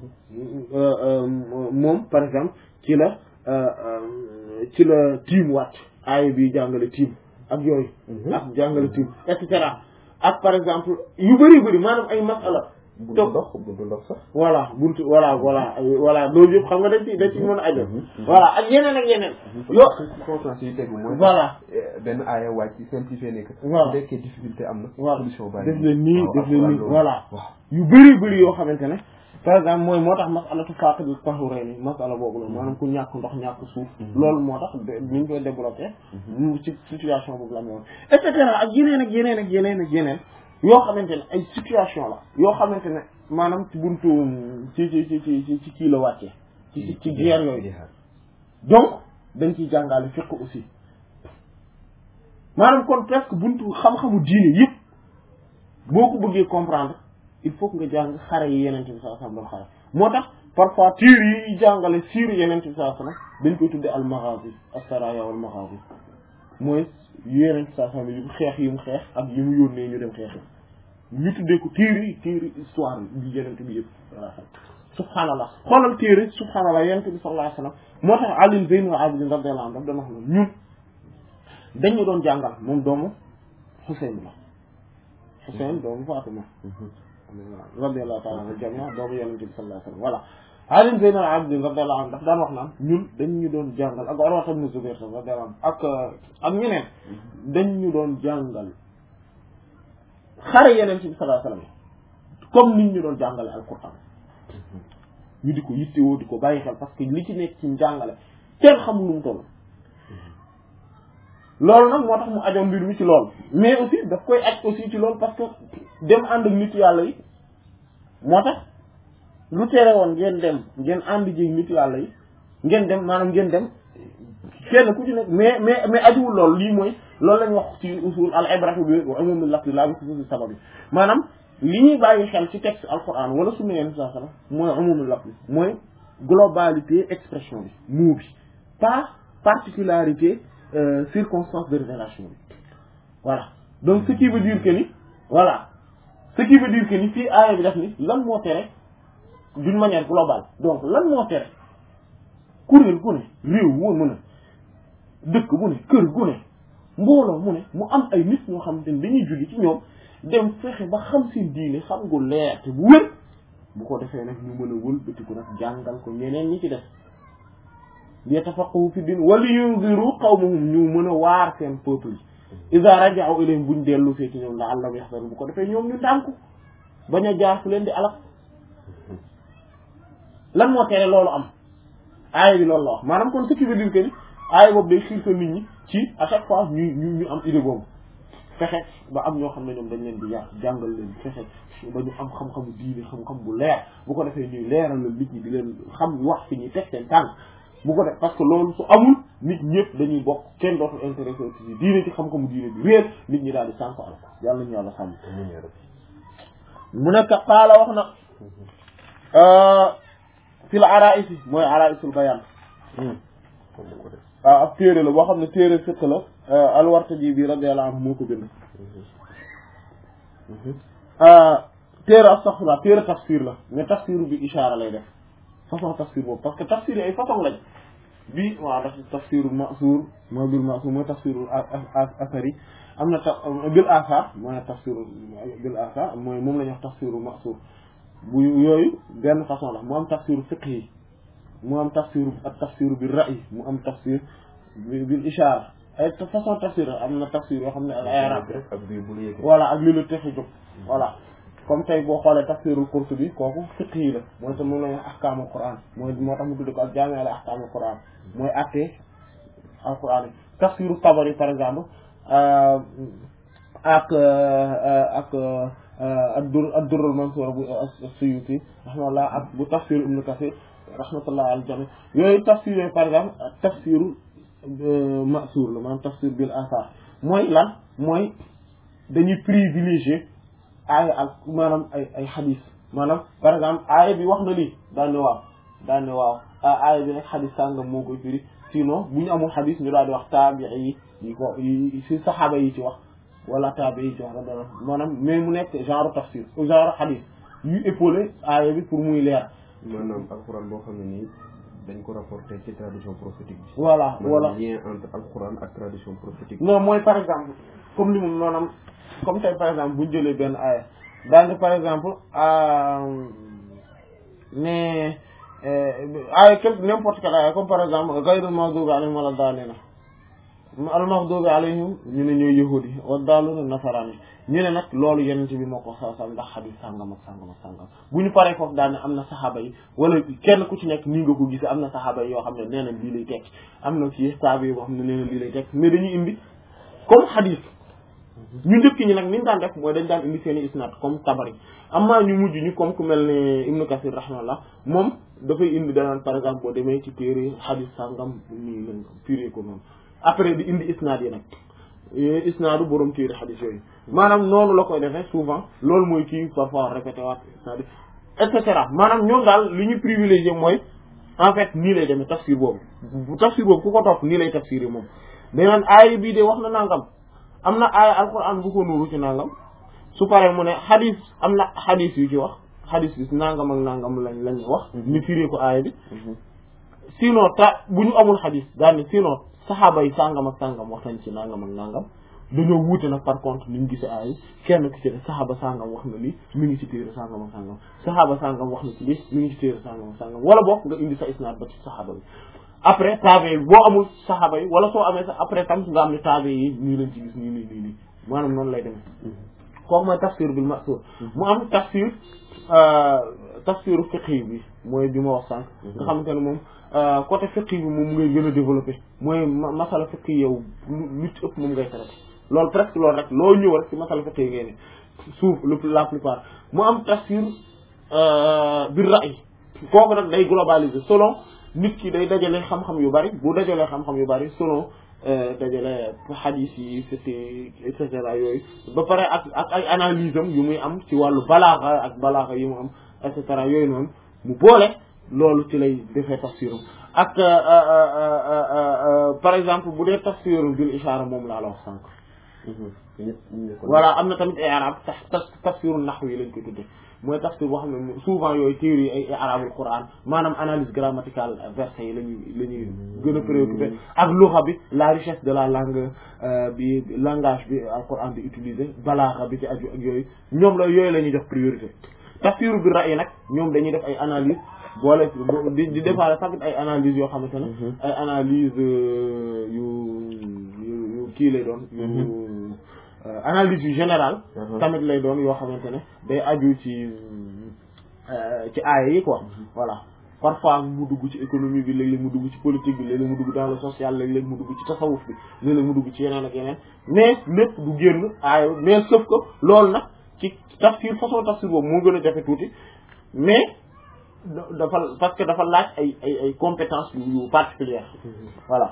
moom par exemple ci la ci la tiim wàcc aaya bi jàngale tiim ak yooyu ak jàngale tiim et cetera ak par exemple yu bëri bëri maanaam ay masala buntu ndox buntu ndox sax voilà buntu voilà voilà voilà loolu yëpp xam nga dañ ci dañ ci mën a ajo voilà ak yeneen ak yeneen yo conférence yi tegu mooy voilà benn aaya wàcc simplifié nekk Voilà. bu nekkee difficulté am na voilà solution baa def leen nii def leen nii waaw voilà waaw yu bëri bëri yoo xamante ne par exemple mooy moo tax masalatu faqidul tahurayni masala boobu la maanaam ku ñàkk ndox ñàkk suuf loolu moo tax ni ñu koy développé mu ci situation boobu la amoon et cetera ak yeneen ak yeneen ak yeneen ak yeneen yoo xamante ne ay situation la yoo xamante ne maanaam ci buntu ci ci ci ci ci kii la wàccee ci ci ci guerre yooyu donc dañ ciy jàngale fiqh aussi maanaam kon presque buntu xam-xamu diine yëpp boo ko bëggee comprendre il faut que nga jàng xare yi yeneen bi sallallahu alayhi wasallam doon xare moo tax parfois tiir yi jàngale siir yeneen bi sallallahu alayhi wasallam dañ koy tudde al maghazi as-saraya wal maghazi mooy yeneen bi sallallahu alayhi wasallam yu xeex yi mu xeex ak yi mu yónnee ñu dem xeexi ñu tuddee ko tiir yi tiir histoire bi yeneen bi yëpp voilà subhanallah xoolal téere subhanallah yeneen bi sallallahu alayhi wasallam moo tax Ali Zaynul Abidin radiyallahu anhu daf doon wax ne ñun dañu doon jàngal moom doomu Xuseyn la Xuseyn doomu Fatima radiyallahu ta'ala anhu jamia doomu yonent bi sallallahu alayhi wasallam voilà Ali Zaynul Abidin radiyallahu anhu daf daan wax naan ñun dañ ñu doon jàngal ak Urwa ibn Zubayr radiyallahu anhu ak ak ñeneen dañ ñu doon jàngal xare yonent bi sallallahu alayhi wasallam comme nit ñu doon jàngale alquran ñu di ko yittewoo di ko bàyyi xel parce que li ci nekk ci njàngale kenn xamul nu mu toll loolu nag moo tax mu ajoon mbir mi ci loolu mais aussi daf koy aj aussi ci loolu parce que dem ànd ak nit yàlla yi moo tax lu tere woon ngeen dem ngeen ànd jéeg nit yàlla yi ngeen dem maanaam ngeen dem kenn ku ci nekk mais mais mais ajuwul loolu lii mooy loolu lañ wax ci usul al ibratu bi wa umumul lafzi la bi xusuusi sabab yi maanaam li ñuy bàyyi xel ci texte alquran wala sunna yenn saa sallam mooy umumul lafzi mooy globalité expression bi mot bi pas particularité euh, circonstance de révélation bi voilà donc ce qui veut dire que ni voilà ce qui veut dire que ni fii aaya bi def ni lan moo tere d'une manière globale donc lan moo tere kuréel gu ne réew moo mën a dëkk bu ne kër gu ne mbooloo mu ne mu am ay nit ñoo xam te ne dañuy julli ci ñoom dem fexe ba xam seen diine xam gu leer te bu wér bu ko defee nag ñu mën a wëlbatiku nag jàngal ko ñeneen ñi ci def yatafaqahu fi din wala yunziru qawmahum ñu mën a waar seen peuple yi iza raja'u ilayhim buñ dellu fee ci ñoom la'allahum yahzarun bu ko defee ñoom ñu ndànku bañ a jaar fu leen di alak lan moo tere loolu am aaya bi loolu la wax maanaam kon ce qui veut dire que ni aaya boobu day xiirtal nit ñi ci à chaque fois ñu ñu ñu am idée boobu fexe ba am ñoo xam ne ñoom dañ leen di yar jàngal leen fexe ba ñu am xam-xamu diine xam-xam bu leer bu ko defee ñuy leeral la nit ñi di leen xam wax fi ñuy teg seen tànk bu ko def parce que loolu su amul nit ñëpp dañuy bokk kenn dootul intéressé ci diine ci xam-xamu diine bi réer nit ñi daal di sànko al ko yàlla ñu yàlla sàmm mu nekk xaala wax na fil araisi mooy araisul bayan waaw ab téere la boo xam ne téere fiq la alwartaji bi radiyallahu anhu moo ko bind téere astaghfirullah téere tafsir la mais tafsir bi ishaara lay def façon tafsir boobu parce que tafsir yi ay façon lañ bi waaw daf tafsirul ma'sur mooy bil ma'sur mooy tafsirul asari am na ta bil asar mooy tafsirul bil asar mooy moom la ñuy wax tafsirul ma'sur bu yooyu benn façon la mu am tafsiru fiqh yi mu am tafsiru ak tafsiru bil ra'y mu am tafsir bil ishaara ay façon tafsir am na tafsir yoo xam ne ay arab voilà ak li la texi jóg voilà comme tey boo xoolee tafsirul Qurtubi kooku fiqh yi la mooy tam moom la ñuy wax ahkaamul Qur'an mooy moo tax mu tudd ko ak jaami al ahkaamul Qur'an mooy attee al Qur'an yi tafsiru Tabari par exemple ak ak ak dur ak durrul Mansuur bu Suyuti rahmatullah ak bu tafsir Ibn Kathir rahmatullah al jami yooyu tafsir yooyu par exemple tafsiru ma'suur la maanaam tafsir bil athar mooy lan mooy dañuy privilégier aaya ak maanaam ay ay xadis maanaam par exemple aaya bi wax na lii daan ne waaw daan ne waaw aaya bi nag xadis sàngam moo koy firi sinon bu ñu amul xadis ñu daal di wax taabii yi yi ko yi si saxaaba yi ci wax wala taabii yi ci wax radiyallahu maanaam mais mu nekk genre tafsir genre xadis yu épaulé aaya bi pour muy leer maanaam alxuraan boo xam ne nii dañ ko rapporté ci tradition prophétique bi voilà voilà maanaam lien entre alxuraan ak tradition prophétique non mooy par exemple comme li mu maanaam comme tey par exemple bu ñu jëlee benn aaya daal ne par exemple mais aaya quelque n'importe quelle aaya comme par exemple gayrul maghdubi alayhim wala daalliina al maghdubi alayhim ñu ne ñooy yahudi wa daalluuna nasaraan ñu ne nag loolu yenent bi moo ko sa sa ndax xadis sàngam ak sàngam ak sàngam bu ñu paree foofu daal ne am na saxaaba yi wala kenn ku ci nekk nii nga ko gisee am na saxaaba yi yoo xam ne nee na lii lay tekki am na ci saaba yi boo xam ne nee na lii lay tekki mais dañuy indi comme xadis ñu njëkk ñi nag ni ñu daan def mooy dañ daan indi seen i isnaad comme tabari amaa ñu mujj ñu comme ku mel ne Ibnu Kasir rahmallah moom dafay indi danaan par exemple boo demee ci téere xadis sàngam nii lañ firee ko noonu après di indi isnaad yi nag isnaadu borom téere xadis yooyu maanaam noonu la koy defee souvent loolu mooy kii parfois répété waat isnaad yi et cetera maanaam ñoom daal li ñu privilégié mooy en fait nii lay demee tafsir boobu bu tafsir boobu ku ko topp nii lay tafsir yi moom danaan aaya bii de wax na nangam am na aaya alquran bu ko nuuru ci nangam su paree mu ne xadis am na xadis yu ci wax xadis bi nangam ak nangam lañ lañ wax ñu firee ko aaya bi sinon ta bu ñu amul xadis daal ne sinon saxaaba yi sàngam ak sàngam wax nañ ci nangam ak nangam dañoo wuute nag par contre ni ñu gisee aaya yi kenn ku ci ne saxaaba sàngam wax na lii mi ngi ci téere sàngam ak sàngam saxaaba sàngam wax na ci lii mi ngi ci téere sàngam ak sàngam wala boog nga indi sa isnaad ba ci saxaaba bi après taabe yi boo amul saxaaba yi wala soo amee sax après tam nga am ne taabe yi nii lañ ci gis nii nii nii nii maanaam noonu lay demee kooku mooy tafsir bil ma'sur mu am tafsir tafsiru fiqhi bi mooy bi ma wax sànq nga xamante ne moom côté fiqhi bi moom ngay gën a développé mooy masala fiqhi yow lu ci ëpp moom ngay traité loolu presque loolu rek loo ñëw rek ci masala fiqhi ngay ne suuf le la plupart mu am tafsir bi ra'y kooku nag day globaliser selon nit ki day dajale xam-xam yu bari bu dajalee xam-xam yu bari selon dajale hadith yi fiqh et cetera yooyu ba pare ak ak ay analyse am yu muy am ci wàllu balaaxa ak balaaxa yi mu am et cetera yooyu noonu mu boole loolu ci lay defee tafsiram ak par exemple bu dee tafsiru bil ishaara moom laa la wax sànq voilà am na tamit ay arab tax tafsiru nahwi yi lañ koy tudde mooy tafsir boo xam ne souvent yooyu téere yi ay arabul quran maanaam analyse grammaticale versets yi lañuy la ñuy gën a préoccupé ak luxa bi la richesse de la langue bi langage bi al quran di utiliser balaaxa bi ci aju ak yooyu ñoom la yooyu la ñuy jox priorité tafsiru bi ra'yi nag ñoom dañuy def ay analyse boole di di defaale tamit ay analyse yoo xamante ne ay analyse yu yu kii lay doon yu analyse yu générale tamit lay doon yoo xamante ne day aju ci ci aaya yi quoi voilà parfois mu dugg ci économie bi léeg-léeg mu dugg ci politique bi léeg-léeg mu dugg dans le social léeg-léeg mu dugg ci tasawuf bi léeg-léeg mu dugg ci yeneen ak yeneen mais lépp du génn aaya mais sauf que loolu nag ci tafsir façon tafsir boobu moo gën a jafe tuuti mais dafa parce que dafa laaj ay ay ay compétences yu yu particulières voilà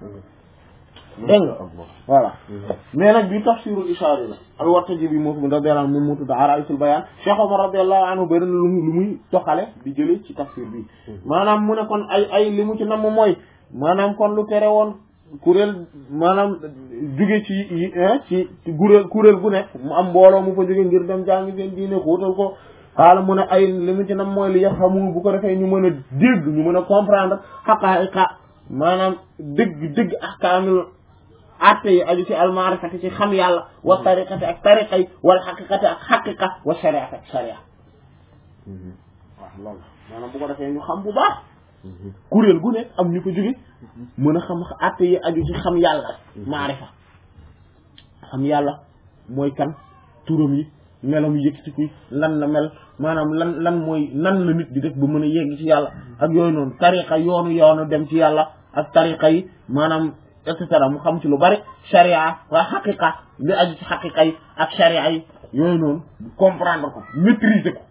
dégg nga voilà mais nag bi tafsirul ishaari la al wartaji bi moom radiyallahu anhu moom moo tudd araisul bayaan Cheikh Omar radiyallahu anhu bëri na lu lu muy toxale di jëlee ci tafsir bi maanaam mu ne kon ay ay li mu ci namm mooy maanaam kon lu tere woon kuréel maanaam jóge ci ci ci kuréel kuréel gu nekk mu am mbooloo mu fa jóge ngir dem jàngi seen diine xóotal ko xaala mu ne ay li mu ci nam mooy li yaxamu bu ko defee ñu mën a dégg ñu mën a comprendre xaqaa'iqa maanaam dëgg dëgg ahkaamul atte yi aju ci almaarifati ci xam yàlla wa tariqati ak tariqa yi wala xaqiqati ak xaqiqa wa shariati ak sharia waaw loolu maanaam bu ko defee ñu xam bu baax kuréel gu nekk am ñu ko jóge mën a xam atte yi aju ci xam yàlla maarifa xam yàlla mooy kan turam yi melam yëkkatiku lan la mel maanaam lan lan mooy nan la nit di def ba mën a yegg ci yàlla ak yooyu noonu tariqa yoonu yoonu dem ci yàlla ak tariqa yi maanaam et cetera mu xam ci lu bari sharia waa xaqiqa li aju ci xaqiqa yi ak sharia yi yooyu noonu comprendre ko maîtriser ko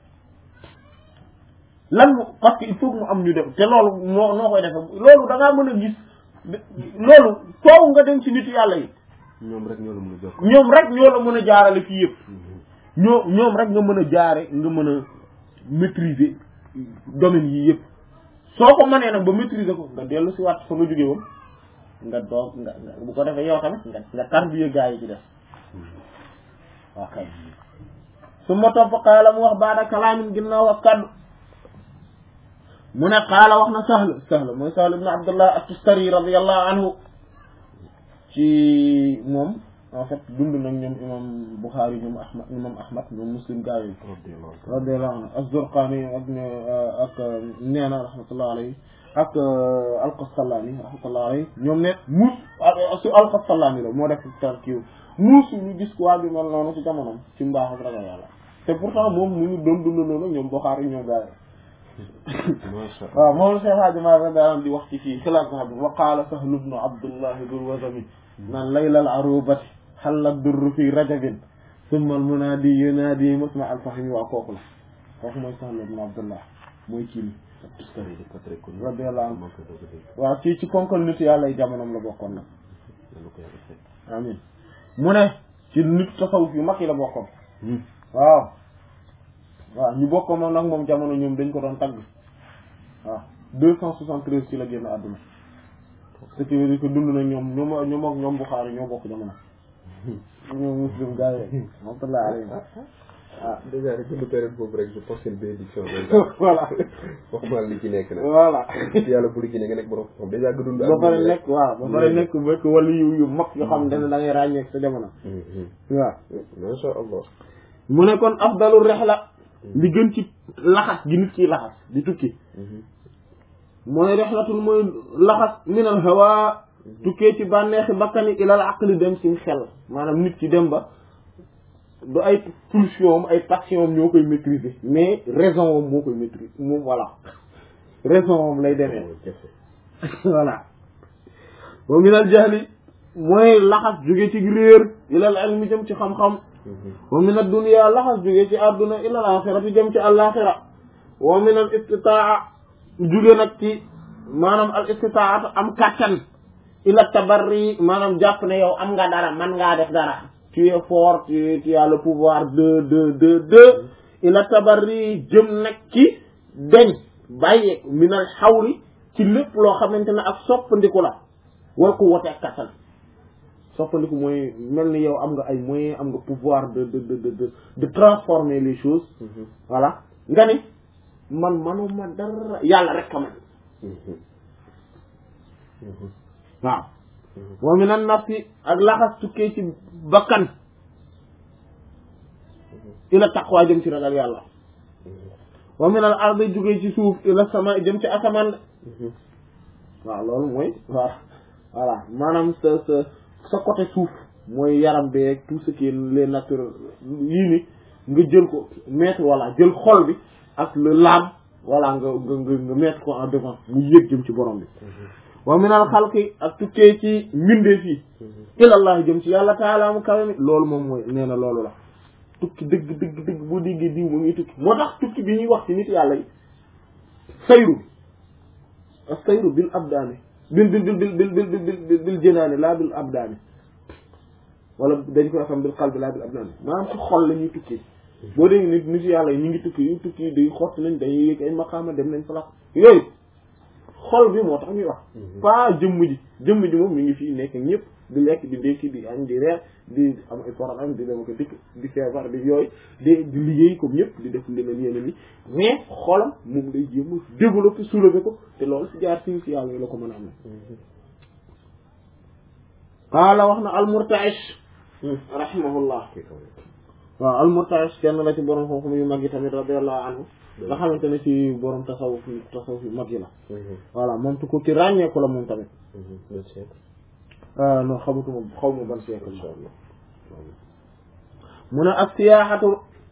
lan parce que il faut que mu am ñu def te loolu noo noo koy defee loolu da ngaa mën a gis loolu foofu nga dem ci nitu yàlla yi ñoom rek ñoo la mën a jox ñoom rek ñoo la mën a jaarale fii yëpp ñoo ñoom rek nga mën a jaare nga mën a maîtriser domaine yii yëpp soo ko mënee nag ba maîtriser ko nga dellu si waat fa nga jóge woon nga doog nga bu ko defee yow tamit nga nga tarbiya gaa yi ci def ok su ma topp qaala mu wax baada kalaamin ginnaaw ak kaddu mu ne qaala wax na sahl sahl mooy sahl ibn abdullah at-tustari radiyallahu anhu ci moom en fait dund nag ñoom imam Bukhari ñoom ahmad imam ahmad ñoom muslim gaa yi radiyallahu anhu az-Zurqani ak ak nee na rahmatullah alayhi ak al-Qastallani rahmatullah alayhi ñoom ne muus su al-Qastallani la moo def tar kiiw muus ñu gis waa bi mel noonu ci jamonom ci mbaax ak ragal yàlla te pourtant moom mu ngi doon dund noonu ñoom Bukhari ñoom gaa yi waaw moom la Cheikh Hadji Malick daan di wax ci fii xilaat sax bi wa qaala Sahl ibn Abdullah dul wazami naan laylal arubati xalla durru fi rajabin summa al munaadi yunaadi musma al fahmi waa kooku la kooku mooy Sahl ibn Abdullah mooy kii ni radiyallahu anhu waaw ci ci konkal nit yàlla jamonoom la bokkoon nag amin mu ne ci nit tasawuf yu mag yi la bokkoon waaw waaw ñu bokk moom nag moom jamono ñoom dañ ko doon tagg waaw deux cent soixante-treize ci la génn àdduna ce qui veut dire que dund na ñoom ñoom ñoom ak ñoom Bukhari ñoo bokk jamono ñoom muslim gars yi rahmatullah alayhi ah déjà rek dund période boobu rek je pense que bénédiction voilà waxuma li ci nekk nag voilà yàlla bu li ci nekk nga nekk borom xam déjà nga dund ba pare nekk waaw ba pare nekk bekk wala yu yu mag yoo xam ne da ngay ràññeek sa jamono waaw masha allah mu ne kon afdalu rihla li gën ci laxas gi nit ki laxas di tukki mooy rexlatul mooy laxas minal hawa tukkee ci bànneexi bakkani ilal aqli dem ci xel maanaam nit ki dem ba du ay pulsion am ay passion am ñoo koy maîtriser mais raison am moo koy maîtriser moom voilà raison am lay demee voilà wa minal jahli mooy laxas jóge ci réer ilal ilmi jëm ci xam-xam wa min ad-dunya laxas jóge ci àdduna ilal axirati jëm ci àllaaxira wa min al istitaa jóge nag ci maanaam al istitaat am kàttan ila tabarri maanaam jàpp ne yow am nga dara man ngaa def dara tu es fort tu tu as le pouvoir de de de de ila tabarri jëm nag ci deñ bàyyi minal xawli ci lépp loo xamante ne ak soppandiku la war ko wote ak kattan soppandiku mooy mel ni yow am nga ay moyens am nga pouvoir de de de de de transformer les choses voilà nga ni man manuma dara yàlla rek ka man waaw wa minan nafsi ak laxas tukkee ci bakkan ila taqwa jëm ci ragal yàlla wa minal ardi jógee ci suuf ila sama jëm ci asamaan waaw loolu mooy waaw voilà maanaam sa sa sa côté suuf mooy yaram beeg tout ce qui est les naturels yii ni nga jël ko mettre voilà jël xol bi ak le l'âme voilà nga nga nga nga mettre ko en devant mu yéeg jëm ci borom bi wa minal xalqi ak tukkee ci mbindee fii ilallah jëm ci yàlla taala mu kawe mi loolu moom mooy nee na loolu la tukki dëgg dëgg dëgg boo déggee diw mu ngi tukki moo tax tukki bi ñuy wax ci nit yàlla yi sayru bi ak sayru bil abdaani bil bil bil bil bil bil bil bil jënaani laa bil abdaani wala dañ koy xam bil qalbi laa bil abdaani maanaam ci xol la ñuy tukki boo dégg nit nit yàlla yi ñu ngi tukki yu tukki day xott nañ dañuy yëg ay maqaama dem nañ place yooyu xol bi moo tax ñuy wax pas jëmm ji jëmm ji moom mi ngi fii nekk ñëpp di lekk di dékki di añ di reer di am ay programme di dem ko dikk di feebar di yooyu di di liggéey comme ñëpp di def leneen yeneen ni mais xolam moom day jéem a développer soulever ko te loolu si jaar si si yàlla yi la ko mën a am qaala wax na almurtaish rahimahullah waaw almurtaish kenn la ci borom xam-xam yu mag yi tamit radiallahu anhu nga xamante ne ci borom tasawuf tasawuf yu mag yi la voilà moom tu ko ci ràññeeku la moom tamit non xamatuma xaw ma ban siècle insha allah mu ne ak siyaaxatu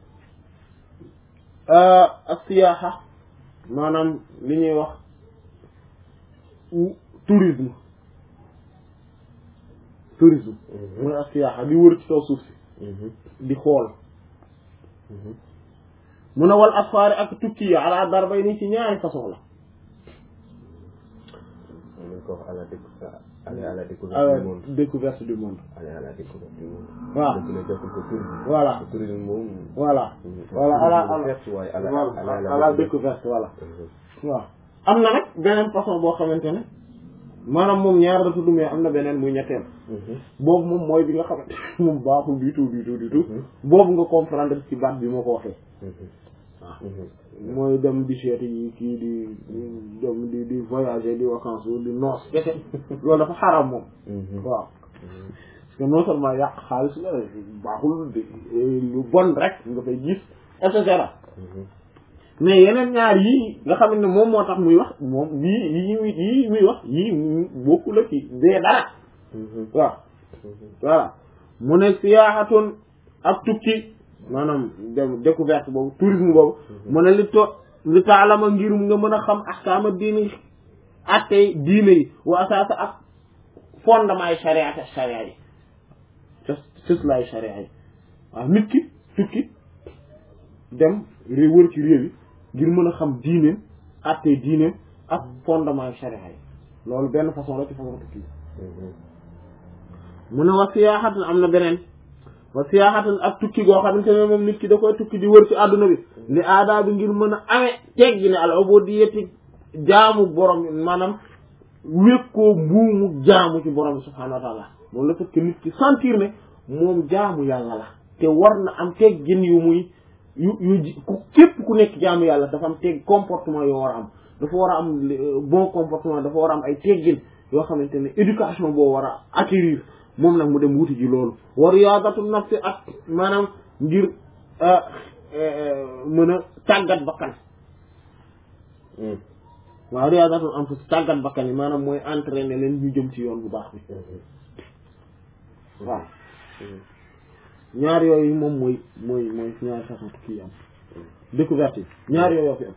ak siyaaxa maanaam li ñuy wax tourisme tourisme mu ne ak siyaaxa di wër ci kaw suuf si di xool mu ne wal asfaari ak tukki yi ala darbay ni ci ñaari façon la aller à la découverte à la du monde découverte du monde aller à la découverte du monde waaw dëgg la joxul ko tourisme voilà Le tourisme moom voilà voilà à la à la découverte waaye à la voilà à la découverte voilà waaw am na nag beneen façon boo xamante ne maanaam moom ñaar la tudd mais am na beneen muy ñetteel boobu moom mooy bi nga xamante moom baaxul du tout du tout du tout boobu nga comprendre ci baat bi moo ko waxee mooy dem di seeti yi kii di dem di di voyager di vacances di noos kese loolu dafa xaram moom waaw parce que non seulement yàq xaalis la baaxul di lu bon rek nga fay gis et cetera mais yeneen ñaar yii nga xam ne moom moo tax muy wax moom yii yii muy yii muy wax yii bokku la ci dee dara waaw voilà mu ne siyaaxatun ak tukki maanaam dem découverte boobu tourisme boobu mu ne li to li taalama ngir nga mën a xam ahkaama diini attey diine yi wa asaasa ak fondement yi charia te charia yi cës cës laay charia yi waaw nit ki tukki dem réew wër ci réew yi ngir mën a xam diineem attey diineem ak fondement yi charia yi loolu benn façon la ci façon tukki mu ne wa siyaaxatin am na beneen wa siyaaxatin ak tukki goo xamante ne moom nit ki da koy tukki di wër ci àdduna bi li aadaa bi ngir mën a amee teggi ne al ubudiyyati jaamu borom bi maanaam wékkoo mbuumu jaamu ci borom bi subhaanahu wa taala moom la fekk nit ki sentir ne moom jaamu yàlla la te war na am teggin yu muy yu yu ji ku képp ku nekk jaamu yàlla dafa am teg comportement yoo war a am dafa war a am bon comportement dafa war a am ay teggin yoo xamante ne éducation boo war a acquérir moom nag mu dem wuti ji loolu wa riyaadatu nafsi ak maanaam ngir mën a tàggat bakkan waaw riyaadatu anfus tàggat bakkan yi maanaam mooy entraîner leen ñu jëm ci yoon bu baax bi waaw ñaar yooyu moom mooy mooy mooy ñaari façon tukki yi am découverte yi ñaar yooyu yoo fi am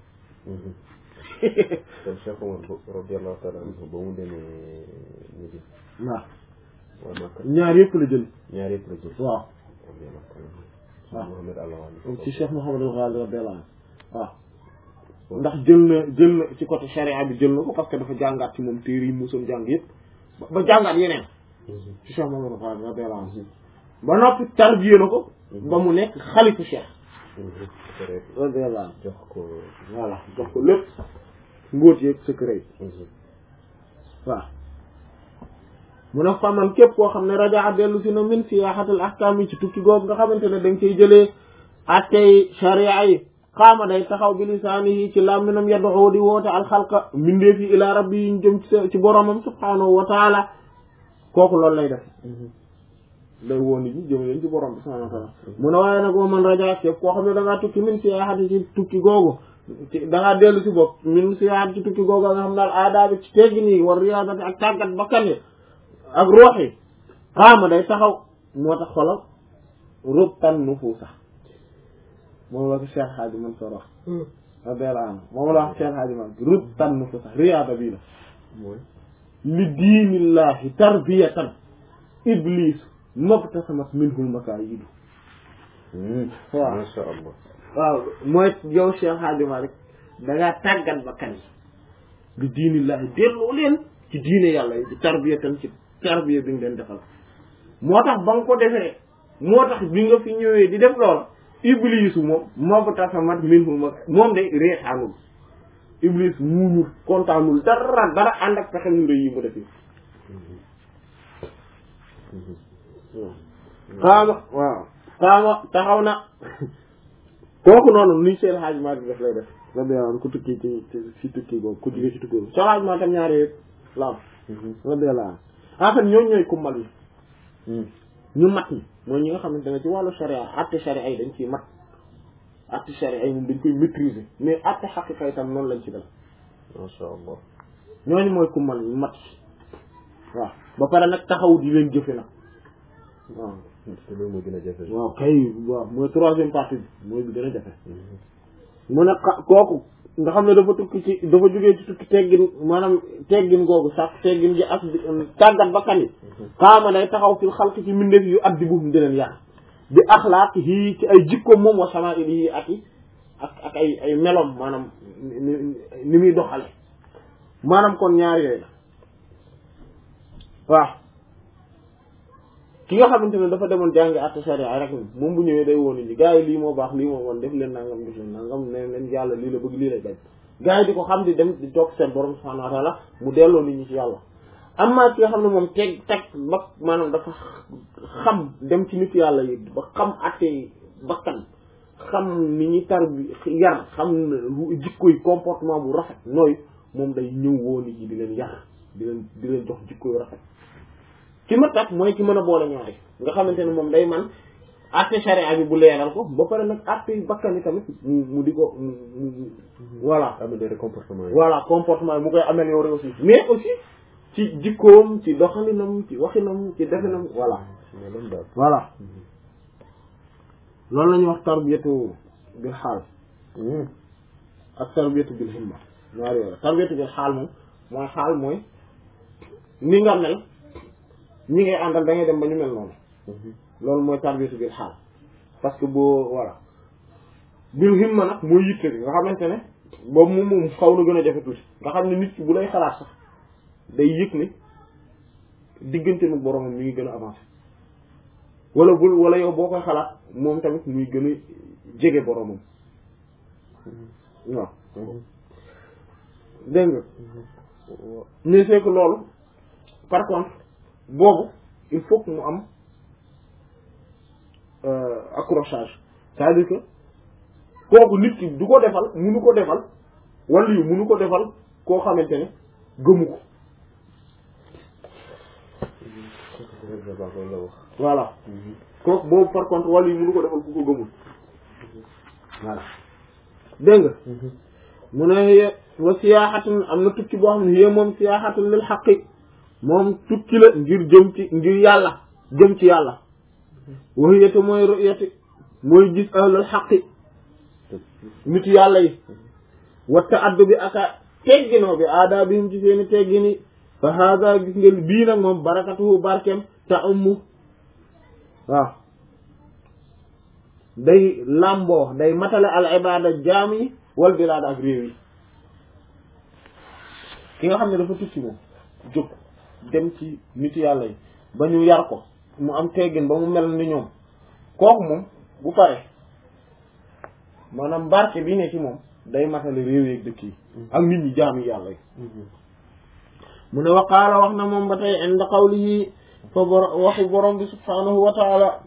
kon Cheikh Omar radiyallahu taala anhu ba mu demee Médine waaw waa Makka ñaar yëpp la jël ñaar yëpp la jël waaw radiyallahu taala anhu waaw. Mohamed Allah wali ci Cheikh Mouhamadou Ghali radiyallahu anhu waaw ndax jël na jël na ci côté charia bi jël na ko parce que dafa jàngaat ci moom téere yi musoon jàng yëpp ba ba jàngaat yeneen ci Cheikh Mouhamadou Ghali radiyallahu anhu ba noppi tarbiyé na ko ba mu nekk xalifu Cheikh pare radiyallahu anhu jox ko voilà jox ko lépp mbóot yeeg secret yi waaw mu ne faman képp koo xam ne rajaa dellu si na min siyaaxatul ahkaam yi ci tukki googu nga xamante ne da nga koy jëlee attey sharia yi xaama day taxaw bi lisaanihi ci làmminam yad'u di woote alxalqa mbindeef yi ilaa rabbi yi ñu jëm ci sa- ci boromam subhaanahu wa taala kooku loolu lay def day woo nit ñi jëm leen ci borom bi subhaanahu wa taala mu ne waaye nag wa man rajaa képp koo xam ne da ngaa tukki min siyaaxati ci tukki googu ci da ngaa dellu si bopp min siyaaxati ci tukki googu nga xam daal aadaa bi ci teggin yi war riyaadati ak tàggat bakkan yi ak roox yi xaama day taxaw moo tax xolal rubtan nufuusa moom la ko Cheikh Hadji Mansour wax radiyallahu anhu moom la wax Cheikh Hadji Mansour rubtan nufuusa riyaada bii la mooy li diinillahi tarbiyatan iblis mabtasamat minhul makaayidu waaw masha Allah waaw mooy yow Cheikh Hadji Malick dangaa tàggat bakkan yi li diinillahi delloo leen ci diine yàlla yi di tarbiyatan ci tarbiya bi nga leen defal moo tax ba nga ko defee moo tax bi nga fi ñëwee di def lool iblisu moom mabtasamat minhul maka moom de reetaanul iblis muuñul kontaanul dara dara ànd ak pexe yu rëy yi mu def yi xaama waaw xaama taxaw na kooku noonu ni seen xaajement bi def lay def la delloo ku tukki ci ci tukki boobu ku jógee ci tukki boobu seen xaajement tam ñaari yëpp la am la delloo en fait ñooñu ñooy kummal yi ñu mat ñi mooy ñi nga xamante ne ci wàllu charia atte charia yi dañ ciy mat atte charia yi moom dañ koy maîtriser mais atte xaqiqa itam noonu lañ ci def masha Allah ñooñu mooy kummal yi mat waaw ba pare nag taxaw di leen jëfe nag waaw te loolu moo gën a jafe waaw kay waaw mooy troisième partie bi mooy bi gën a jafe mu ne xa- kooku nga xam ne dafa tukki ci dafa jógee ci tukki teggin maanaam teggin googu sax teggin gi ak tàggat bakkan yi xaama day taxaw fil xalq ci mbindeef yu addi buum di leen yar bi axlaaq yii ci ay jikkoom moom wa samaa'il yi ak i ak ak ay ay melom maanaam ni ni- ni muy doxale maanaam kon ñaar yooyu la waaw ki nga xamante ne dafa demoon jàngi atte sharia rek moom bu ñëwee day woon nit ñi gars yi lii moo baax lii moo woon def leen nangam def leen nangam ne leen yàlla lii la bëgg lii lay bañ gars yi di ko xam di dem di toog seen borom subhanahu wa taala mu delloo nit ñi ci yàlla amma ki nga xam ne moom teg teg ba maanaam dafa xam dem ci nit yàlla yi ba xam atte bakkan xam ni ñuy tar bi yar xam lu jikko yi comportement bu rafet nooy moom day ñëw woo nit ñi di leen yar di leen di leen jox jikko yu rafet ki ma tax mooy ki mën a boole ñaari nga xamante ne moom day man atte charia bi bu leeral ko ba pare nag atte bakkan yi tamit mu mu di ko mu mu voilà améliorer comportement yi voilà comportement yi mu koy améliorer aussi mais aussi ci jikkoom ci doxalinam ci waxinam ci definam voilà mais loolu daal voilà loolu la ñuy wax tarbiyatu bil xaal ak tarbiyatu bil himma ñaar yooyu tarbiyatu bil xaal moom mooy xaal mooy ni nga mel ñi ngay àndal da ngay dem ba ñu mel noonu loolu mooy tarbiyatu bil xaal parce que boo voilà bil himma nag mooy yitte bi nga xamante ne boobu moom moom xaw na gën a jafe tuuti nga xam ne nit ki bu lay xalaat sax day yëg ne diggante nu boromam mi ngi gën a avancé wala bul wala yow boo koy xalaat moom tamit muy gën a jege boromam waaw dégg nga mais c'est que loolu par contre boobu il faut que mu am euh, accrochage c'est-à-dire que kooku nit ki du ko defal munu ko defal wala yu munu ko defal koo xamante ne gëmu ko loolu la wax voilà kooku boobu par contre wala yu munu ko defal ku ko gëmul voilà dégg nga mu ne wa siyaaxatun am na tukki boo xam ne yé moom siyaaxatun lil xaqi moom tukki la ngir jëm ci ngir yàlla jëm ci yàlla waxiyate mooy ru'yati mooy gis ahlul xaqi nitu yàlla yi watta addu bi aka tegginoo bi aada bihim ci seeni teggini fa hada gis ngeen bii nag moom barakatuhu barkem ta ummu waaw day làmboo day matale al ibada jaam yi wal bilaad ak réew yi ki nga xam ne dafa tukki moom jóg dem ci nitu yàlla yi ba ñu yar ko mu am teggin ba mu mel ni ñoom kooku moom bu pare maanaam barke bi ne ci moom day matale réew yeeg dëkk yi ak nit ñi jaam yi yàlla yi mu ne waqaala wax na moom ba tey inda qawlihi fa bor waxu borom bi subhanahu wa taala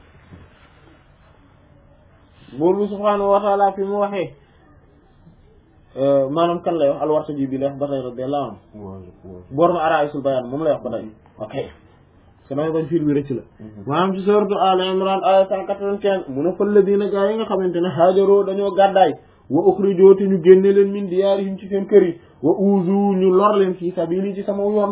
buur bi subhanahu wa taala fi mu waxee maanaam kan lay wax alwarta ji bi lay wax ba tey radiyallahu anhu boor ma araisul bayaan moom lay wax ba tey ok se damay bañ fiir bi rëcc la maanaam ci sourate Al Imran aya cent quatre-vingt-quinze mu ne falladina gaa yi nga xamante ne haajaroo dañoo gàddaay wa ukhrijoo te ñu génne leen min diyaarihim ci seen kër yi wa uzu ñu lor leen fii sabili ci sama yoon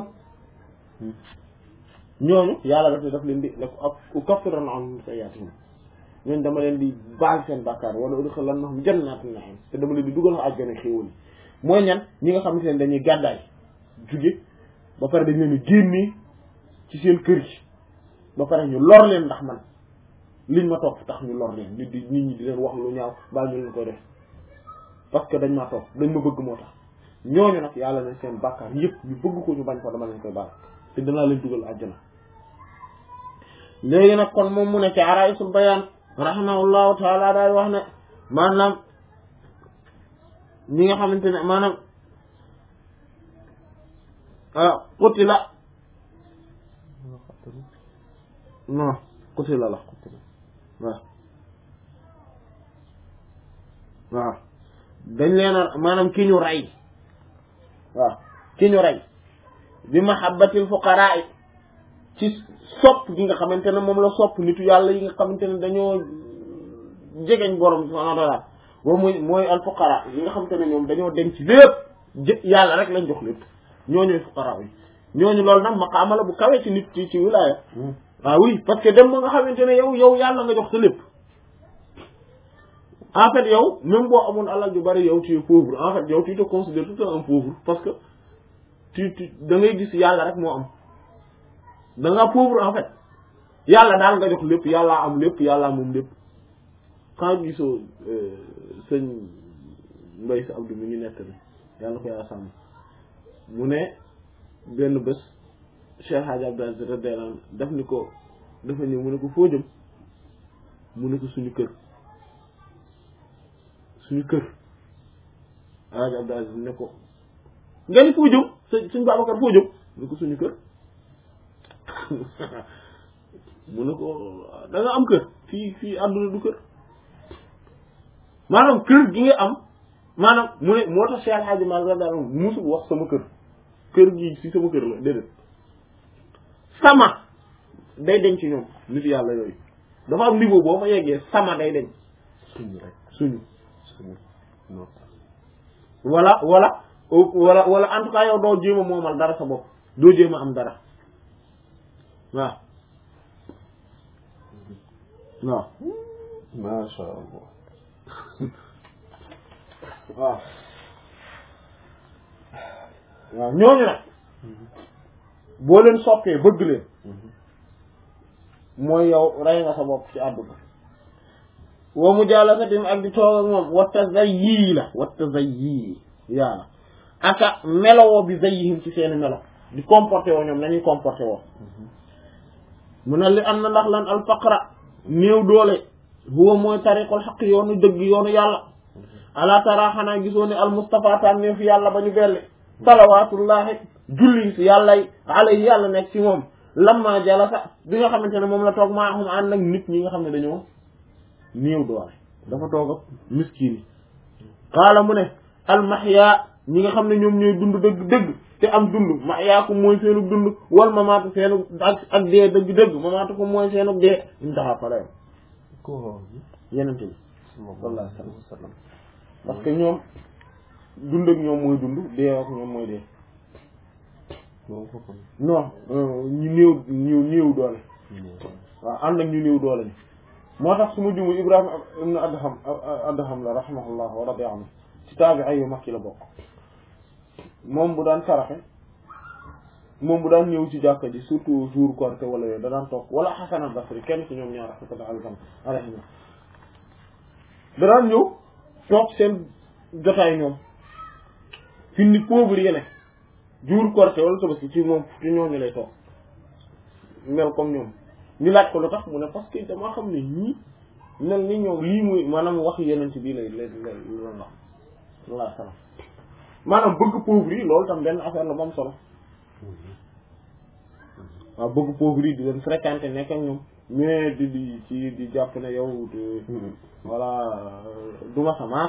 ñooñu yàlla daf daf leen di la ko ak ukaffiranna anhum sayyi'atihim ñooñu dama leen di baal seen bàkkaar wala udkhilannahum jannatin na'im te dama leen di dugal àjjana xéewal mooy ñan ñi nga xamante ne dañuy gàddaay jóge ba pare dañ leen di génne ci seen kër yi ba pare ñu lor leen ndax man liñ ma topp tax ñu lor leen nit di nit ñi di leen wax lu ñaaw baa ñu leen koy def parce que dañ ma topp dañ ma bëgg moo tax ñooñu nag yàlla ne seen bàkkaar yëpp ñu bëgg ko ñu bañ ko dama leen koy baal te danaa leen dugal àjjana léegi nag kon moom mu ne ci araisul bayaan rahimahullahu taala daal wax ne maanaam ñi nga xamante ne maanaam qutila non qutila la waaw waaw dañ leen a maanaam ki ñu rey waaw ki ñu rey bi mahabbatil fuqaraa ci sopp gi nga xamante ne moom la sopp nitu yàlla yi nga xamante ne dañoo jegeñ borom subhaanahu wa ta'aala boobu mooy mooy al fuqaraa yi nga xamante ne ñoom dañoo dem ci lépp jë yàlla rek lañ jox lépp ñooñuy fuqaraa yi ñooñu loolu nag maqaama la bu kawee ci nit ci ci wilaaya ah oui parce que dem ba nga xamante ne yow yow yàlla nga jox sa lépp en fait yow même boo amoon alal ju bari yow tu es pauvre en fait yow tu te considères tout un pauvre parce que tu tu da ngay gis yàlla rek moo am da nga pauvre en fait yàlla daal nga jox lépp yàlla am lépp yàlla moom lépp quand gisoo sëñ mbay sa abdou mi ngi nekk ni yàlla ko yàlla sàmm mu ne benn bés Cheikh Hadj Abdou Aziz radiyallahu anhu daf ni ko dafa ñëw mu ne ko foo jëm mu ne ko suñu kër suñu kër Hadj Abdou Aziz ne ko nga ni foo jëm sëñ suñ Babacar foo jëm mu ne ko suñu kër mu ne ko da nga am kër fii fii àdduna du kër maanaam kër gi nga am maanaam mu ne moo tax Cheikh Hadj Malick radiyallahu anhu musul wax sama kër kër gi si sama kër la déedéet sama day deñ ci ñoom nit yàlla yooyu dafa am niveau boo fa yeggee sama day deñ suñu rek suñu suñu non wala wala wala wala en tout cas yow doo jéem a moomal dara sa bopp doo jéem a am dara waaw waaw macha allah waaw waaw ñooñu nag boo leen soppee bëgg leen mooy yow rey nga sa bopp ci àdduna wa mujaalasatim ak di toog ak moom wa tazayyi la wa tazayyi yaa aka melowoo bi zayyihim ci seeni melo di comporté woo ñoom nañuy comporté woo mu ne li am na ndax lan al faqra néew doole huwa mooy tariqul xaq yoonu dëgg yoonu yàlla ala tara xanaa gisoo ne al mustafa tànneef yàlla ba ñu belli salawatullahi julli si yàllay alayhi yàlla nekk ci moom lamma jalasa bi nga xamante ne moom la toog maa xam ànd ak nit ñi nga xam ne dañoo néew doole dafa toog ak miskin yi xaala mu ne al mahya ñi nga xam ne ñoom ñooy dund dëgg dëgg te am dund mahya ko mooy seenu dund wal mamaatu seenu ak ak dee dëgg dëgg mamaatu ko mooy seenu dee intaha falayam ko yenente bi sallallahu alayhi wa sallam parce que ñoom dund ak ñoom mooy dund dee ak ñoom mooy dee moom ko kon non ñu néew ñu néew doole waaw ànd ak ñu néew doole ni moo tax su ma jumu Ibrahima ibn Adham Adham la rahimahullah wa radiya anhu ci taabi ay yu mag yi la bokk moom bu daan saraxe moom bu daan ñëw ci jàkka ji surtout jour Korité wala yooyu da daan toog wala Hasan al-Basri kenn ci ñoom ñaar rahmatullah alayhim da daan ñëw toog seen jotaay ñoom fi ni pauvre yi ne jour Korité wala Tabaski ci moom ci ñooñu lay toog mel comme ñoom ñu laaj ko lu tax mu ne parce que dama xam ne ñii mel ni ñoom lii muy maanaam wax yeneen ci bii lay lay lay loolu wax walla salaam maanaam bëgg pauvre yi loolu tam benn affaire la bu am solo waaw bëgg pauvre yi di leen fréquenter nekk ak ñoom mais di di ci di jàpp ne yow de voilà duma sa maas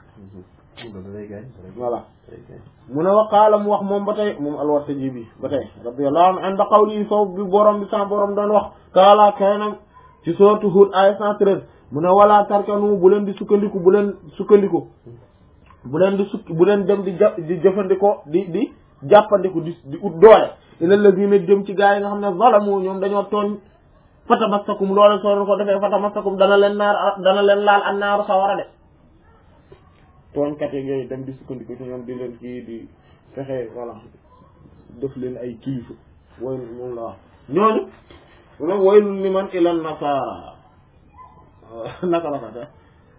voilà mu ne waqaala mu wax moom ba tey moom alwartaji bi ba tey radiyallahu anhu inda qawli foofu bi borom bi sans borom doon wax taala kanam ci sourate Hud aya cent treize mu ne wala tarkanu bu leen di sukkandiku bu leen sukkandiku bu leen di sukk bu leen dem di ja di jëfandikoo di di jàppandiku di di ut doole ila lazina jëm ci gaa yi nga xam ne zalamu ñoom dañoo tooñ fatamassakum loole soo ko defee fatamassakum dana leen naar dana leen laal an naaru sawara de tooñkat yeeg yooyu dem di sukkandiku ci ñoom di leen kii di fexe voilà def leen ay kilifa woy moom la wax ñooñu mu ne waylun liman ilan nasara naka la ko sax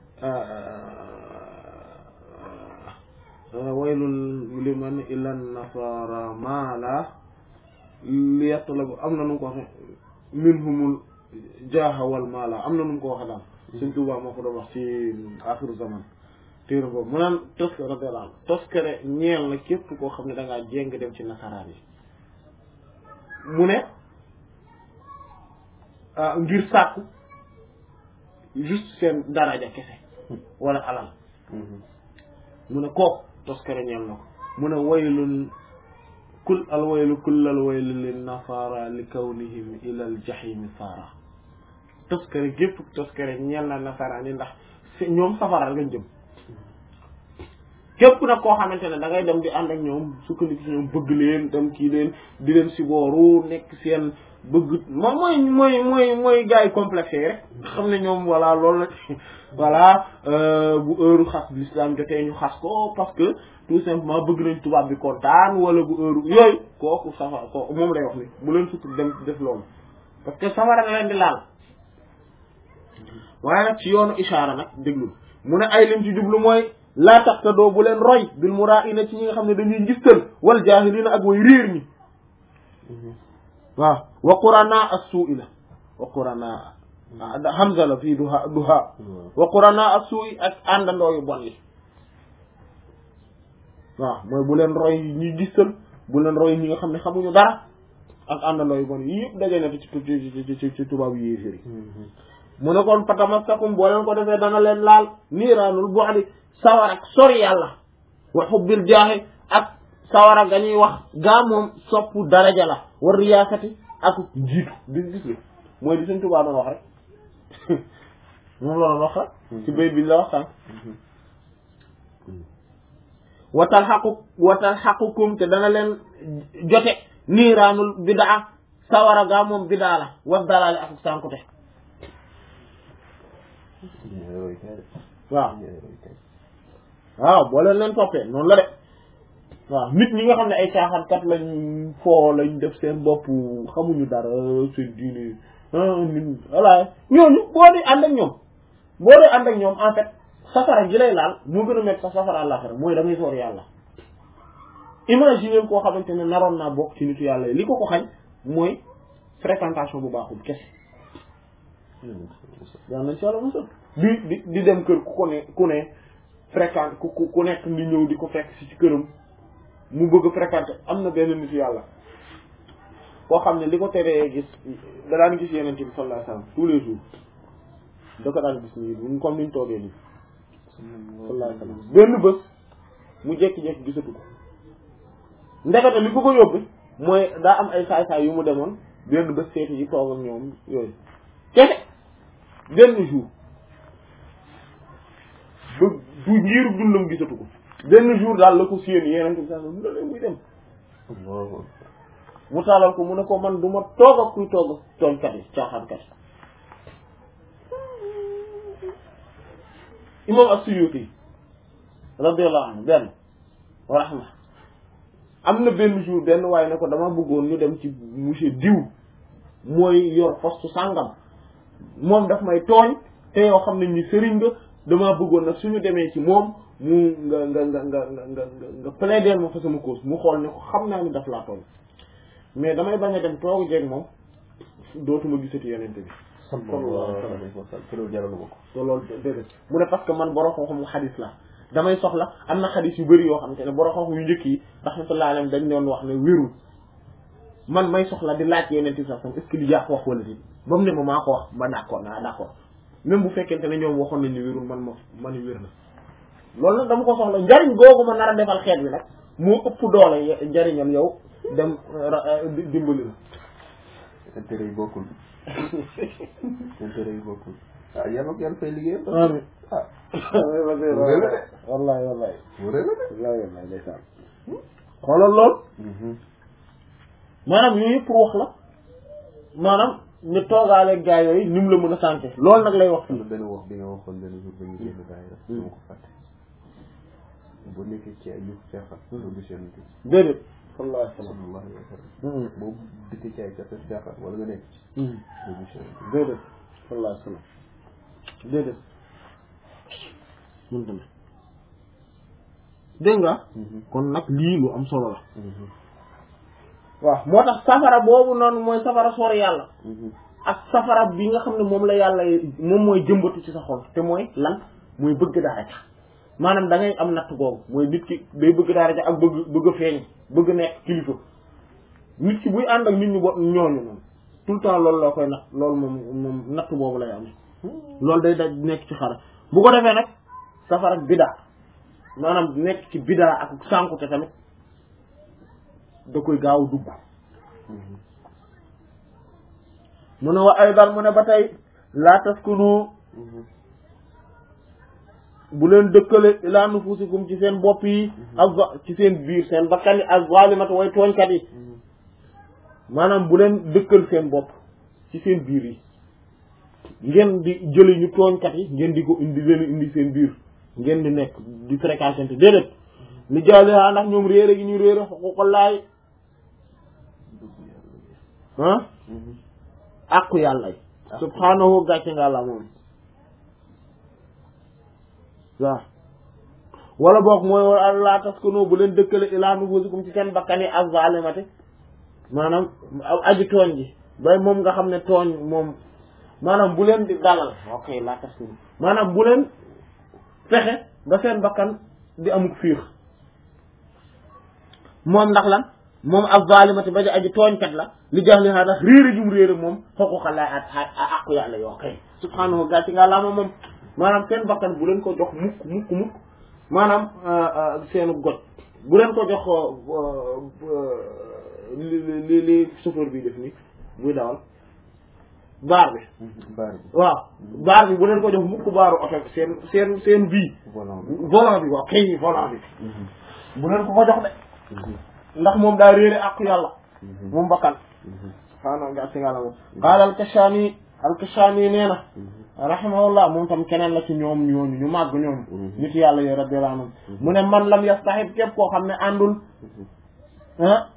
waylun liman ilan nasara maala liyatlabu am na nu mu ko waxe minhumul jaaha wal maala am na nu mu ko waxe daal Sëñ Tuubaa moo ko doon wax ci axiru zaman téere boobu mu naan toskare radiyallahu anhu toskare ñeel na képp koo xam ne da ngaa jéng dem ci nasaraan yi mu ne ngir sàkku juste seen daraja kese wala alal mu ne kooku toskare ñeel na ko mu ne waylun kul al waylu kullal waylu lin nasara li kawnihim ila al jahimi saara toskare gépp toskare ñeel na nasaraan yi ndax ñoom safara lañ jëm képp nag koo xamante ne da ngay dem di ànd ak ñoom sukkandiku ci ñoom bëgg leen dem kii leen di leen si booru nekk seen bëgg moom mooy mooy mooy mooy gars yi complexe yi rek xam ne ñoom voilà loolu la voilà bu heure xas l'islam jotee ñu xas ko parce que tout simplement bëgg nañ tubaab bi kontaan wala bu heure yooyu kooku safara ko moom lay wax ni bu leen sukk dem def loolu parce que safara la leen di laal waaye nag ci yoonu ishaara nag déglu mu ne ay lim ci jublu mooy laa taqtadoo bu leen roy bil muraa'ina ci ñi nga xam ne dañuy ngistal wal jaahiliina ak way réer ñi waaw wa quranaa as-suu'i la wa quranaa hamza la fii duha duha wa quranaa as-suu'i ak àndandoo yu bon yi waaw mooy bu leen roy ñi gistal bu leen roy ñi nga xam ne xamuñu dara ak àndandoo yu bon yi yëpp daje na ci ci ci ci tubaab yi yéeféer yi mu ne kon fatamassakum boo leen ko defee dana leen laal niiraanul bu'di sawar ak sori yàlla wa xubbil jaahi ak sawara ga ñuy wax gaa moom soppu daraja la war riyaasati ak jiitu di gis li mooy di suñ tubaa doon wax rek moom la doon wax rek ci bayt bi la wax sànq watal xaqu watal xaqukum te dana leen jote niiraanul bidaa sawara gaa moom bidaa la was dalaale ak sànkute waaw waaw boo leen leen toppee noonu la de waaw nit ñi nga xam ne ay caaxaankat lañ foo lañ def seen bopp xamuñu dara seen diine nit voilà ñooñu boo di ànd ak ñoom boo di ànd ak ñoom en fait safara gi lay laal moo gën a nekk sax safara àllaxira mooy da ngay soor yàlla imaginer koo xamante ne naroon naa bokk ci nitu yàlla yi li ko ko xañ mooy fréquentation bu baaxul kese yaa nañ si yàlla musal di di di dem kër ku ko ne ku ne fréquente ku ku nekk di ñëw di ko fekk si ci këram mu bëgg fréquenter am na benn nitu yàlla koo xam ne li ko teree gis da daan gis yeneen bi sallallahu alayhi wasallam tous les jours da ko daan gis nii comme niñ toogee nii sallallahu alayhi wasallam benn bés mu jékki-jékki gisatu ko ndekete li ko ko yóbbu mooy daa am ay saay-saay yu mu demoon benn bés seeti yi toog ak ñoom yooyu kese benn jour ba du njiiru dundam gisatu ko benn jour daal la ko séen yeneen bi sallallahu alayhi wasallam muy dem mu taalal ko mu ne ko man du ma toog ak kuy toog ak tooñkat yi caaxaankat yi imam as-Suyuti radiyallahu anhu benn wa rahma am na benn jour benn waaye ne ko dama bëggoon ñu dem ci monsieur diw mooy yor poste sàngam moom daf may tooñ te yoo xam ne ni sëriñ nga dama bëggoon nag suñu demee ci moom mu nga nga nga nga nga nga nga plaider ma fa sama cause mu xool ne ko xam naa ni daf laa tooñ mais damay bañ a dem toogu jeeg moom dootuma gisati yenente bi sallallahu alayhi wa sallam te loolu jaralu ma ko te loolu déedéet mu ne parce que man borom xam-xamu xadis la damay soxla am na xadis yu bëri yoo xam te ne borom xam-xam yu njëkk yi rahmatullahi alayhim dañ doon wax ne wérul man may soxla di laaj yeneen ti sax est-ce que li yaa ko wax wala déet ba mu ne ma maa ko wax ba d'accord naa d'accord même bu fekkente ne ñoom waxoon nañ ni wérul man ma ma ni wér na loolu nag dama ko soxla njariñ googu ma nar a defal xeet bi nag moo ëpp doole ye- njariñam yow dem ra- di- dimbali la intérêt yi bokkul intérêt yi bokkul ah yàlla ko yàlla fay liggéeyam amiin ah wallahi wallahi mu rëy la de wallahi wallahi ndeysaan xoolal lool maanaam yooyu yëpp pour wax la maanaam ñu toogaale gaa yooyu ni mu la mën a sànke loolu nag lay wax am na benn wax bi nga waxoon benn jour ba ñu génn daayira dama ko fàtte boo nekkee ci ay yëf caaxaan doo gis yonent bi déedéet sallallahu alayhi wa sallam sallallahu alayhi wa sallam boo dikkee ci ay caaxaan caaxaan wala nga nekk ci doo gis yonent bi déedéet sallallahu alayhi wa sallam déedéet mënta ne dégg nga kon nag lii lu am solo la waaw moo tax safara boobu noonu mooy safara sori yàlla ak safara bi nga xam ne moom la yàlla moom mooy jëmbatu ci sa xol te mooy lan mooy bëgg daraja maanaam da ngay am natt googu mooy nit ki day bëgg daraja ak bëgg bëgg a feeñ bëgg nekk kilifa nit ki buy ànd ak nit ñu bo ñooñu moom tout le temps loolu la koy natt loolu moom moom natt boobu lay amee loolu day daj nekk ci xara bu ko defee nag safara ak bidaa maanaam nekk ci bidaa ak sànkute tamit da koy gaaw dugg mu ne wa aydan mu ne ba tey laa taskunu bu leen dëkkale ilaa nufusikum ci seen bopp yi ak ci seen biir seen bakkan yi ak zalimata way tooñkat yi maanaam bu leen dëkkal seen bopp ci seen biir yi ngeen di jëli ñu tooñkat yi ngeen di ko indi leen indi seen biir ngeen di nekk di fréquenté déedéet li jaalihaa ndax ñoom réere gi ñu réere xuquqallaay ah àqu yàlla yi subhaanahu gàcce nga la moom waaw wala boog mooy laa taskunu bu leen dëkkale ilaa nufusikum ci seen bakkan yi ak zalimati maanaam aji tooñ ji bay moom nga xam ne tooñ moom maanaam bu leen di dalal ok laa taskunu maanaam bu leen fexe ba seen bakkan di amuk fiix moom ndax lan moom ak zalimati ba aji tooñkat la li jax li xaa ndax réere jum réere moom xoquxa lay at a aqu yàlla yoo kay subhaanahu gàcci nga laa moom moom maanaam seen bakkan bu leen ko jox mukk mukk mukk maanaam seenu got bu leen ko jox li li li chauffeur bi def ni buy dawal baar bi baar bi waaw baar bi bu leen ko jox mukk baaru oto bi seen seen seen bii volant bi volant bi waaw kay volant bi bu leen ko ko jox de ndax moom daa réere àqu yàlla moom bakkan subhaanahu ga si nga la moom qaala alkashani alkashani nee na rahimahullah moom tam keneen la ci ñoom ñooñu ñu màgg ñooñu nit yàlla yo radiyallahu anhum mu ne man lam yastahib képp koo xam ne àndul ah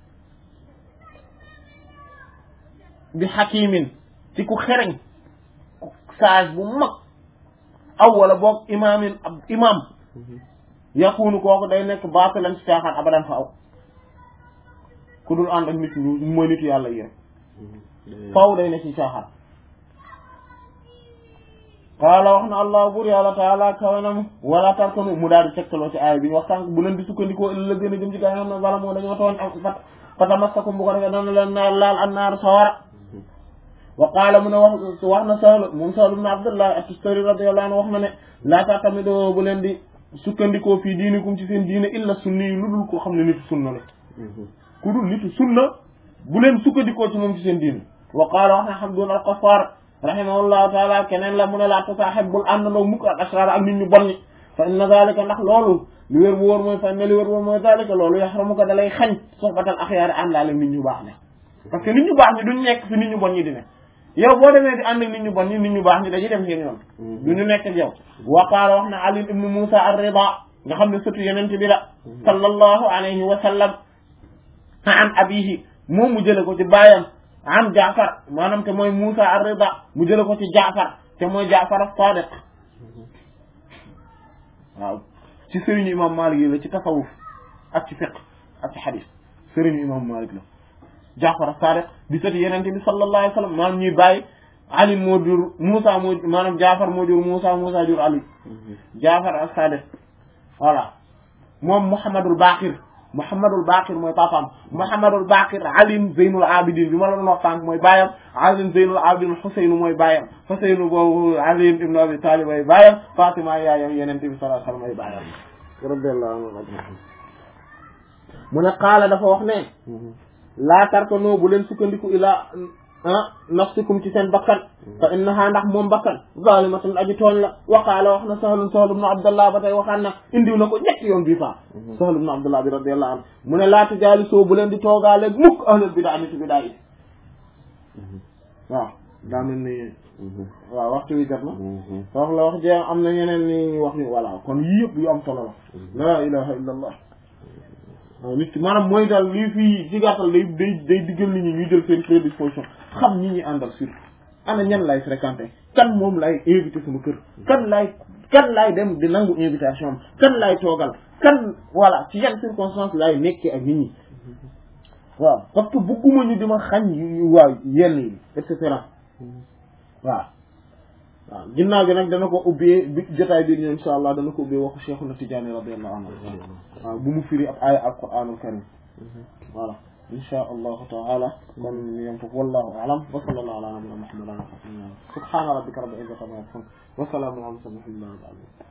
bi hakimin ci ku xereñ ku sage bu mag aw wala boog imaamin ab imam yakunu kooku day nekk baatilan ci caaxaan abadan fa aw ku dul ànd ak nit ñu mooy nitu yàlla yi rek faw day ne ci caaxaan qaala wax na allah bur yàlla taala kawanam wala tarkanu mu daal di tegtaloo ci aaya bi ñu wax sànq bu leen di sukkandikoo illa la gën a jëm ci gaa xam ne wala moo dañoo tooñ ak fat fatamassakum bu ko defee dana leen naar laal an naar sawara wa qaala mu ne wax wax na Sahl moom Sahl ibn Abdullah at-Tustari radiyallahu anhu wax na ne laa ta'tamidu bu leen di sukkandikoo fii diinikum ci seen diine illa sunni yi lu dul koo xam ne nitu sunna la ku dul nitu sunna bu leen sukkandikoo ci moom ci seen diine wa qaala wax na Hamdun al-Qaffar rahimahullahu taala keneen la mu ne laa tasaaxib bul àndandoo mukk ak asraar ak nit ñu bon ñi fa inna zalika ndax loolu li wér bu wóor mooy fa inna li wér bu wóor mooy zalika loolu yaxramuka da lay xañ soxbatal axyaari àndaale nit ñu baax ne parce que nit ñu baax ñi duñ nekk fi nit ñu bon ñi di ne yow boo demee di ànd ak nit ñu bon ñi nit ñu baax ñi dañuy dem seen yoon du ñu nekk ak yow waqaala wax na ali ibnu musa ar-rida nga xam ne sëtu yenente bi la sallallahu alayhi wa sallam an abihi moom mu jële ko ci baayam an jaafar maanaam te mooy musa ar-rida mu jële ko ci jaafar te mooy jaafar as-sadiq waaw ci sëriñu imam malik yi la ci tasawuf ak ci fiqh ak ci xadis sëriñu imam malik la jaafar as-sadiq di sëti yenente bi sallallahu alayhi wa sallam maanaam ñuy bàyyi ali moo jur musa moo maanaam jaafar moo jur musa musa jur ali jaafar as-sadiq voilà moom Mouhamadul Baqir Mouhamadul Baqir mooy papaam Mouhamadul Baqir Ali Zeynul Abidin bi ma la doon wax sànq mooy baayam Ali Zeynul Abidin Xuseynu mooy baayam Xuseynu boobu Ali ibn Abi Talib ay baayam Fatima yaayam Yonent bi sallallahu alayhi wa sallam ay baayam radiyallahu anhu ajma'in mu ne qaala dafa wax ne laa tarkanu bu leen sukkandiku ilaa ah nafsikum ci seen bakkan fa innaha ndax moom bakkan zalimatun aji tooñ la waqaala wax na sahlun sahl ibnu abdallah ba tey waxaan na indiw na ko ñetti yoon bii faa sahl ibnu abdallah bi radiyallahu anhu mu ne laatu jaali soo bu leen di toogaaleeg mukk ahlul bidaa nit bidaa yi waaw daa mel ni waaw waxtu wi jot na wax la wax jee am na ñeneen ni wax ni voilà kon yii yëpp yu am solo la la ilaha illa allah waaw nit ki maanaam mooy daal lii fii ci gàttal day day day diggal nit ñi ñuy jël seen prédisposition xam ñi ñi àndal surtout ana ñan lay fréquenté kan moom lay invité sama kër kan lay kan lay dem di nangu invitation am kan lay toogal kan voilà ci yan circonstance lay nekkee ak nit ñi waaw parce que bugguma ñu di ma xañ waaw yenn yi et cetera waaw waaw ginnaaw gi nag dana ko ubbee bi jotaay bi ñëw insha allah dana ko ubbee waxu Cheikhuna Tidiane radiyallahu anhu waaw bu mu firi ab aaya alquranul karim voilà insha allahu taala kon ñu yem foofu wallahu a'lam wa sallallahu ala nabiyyina muhammadin subhana rabbika rabbil izzati amma yasifun wa salamun ala al mursalin walhamdulillahi rabbil alamin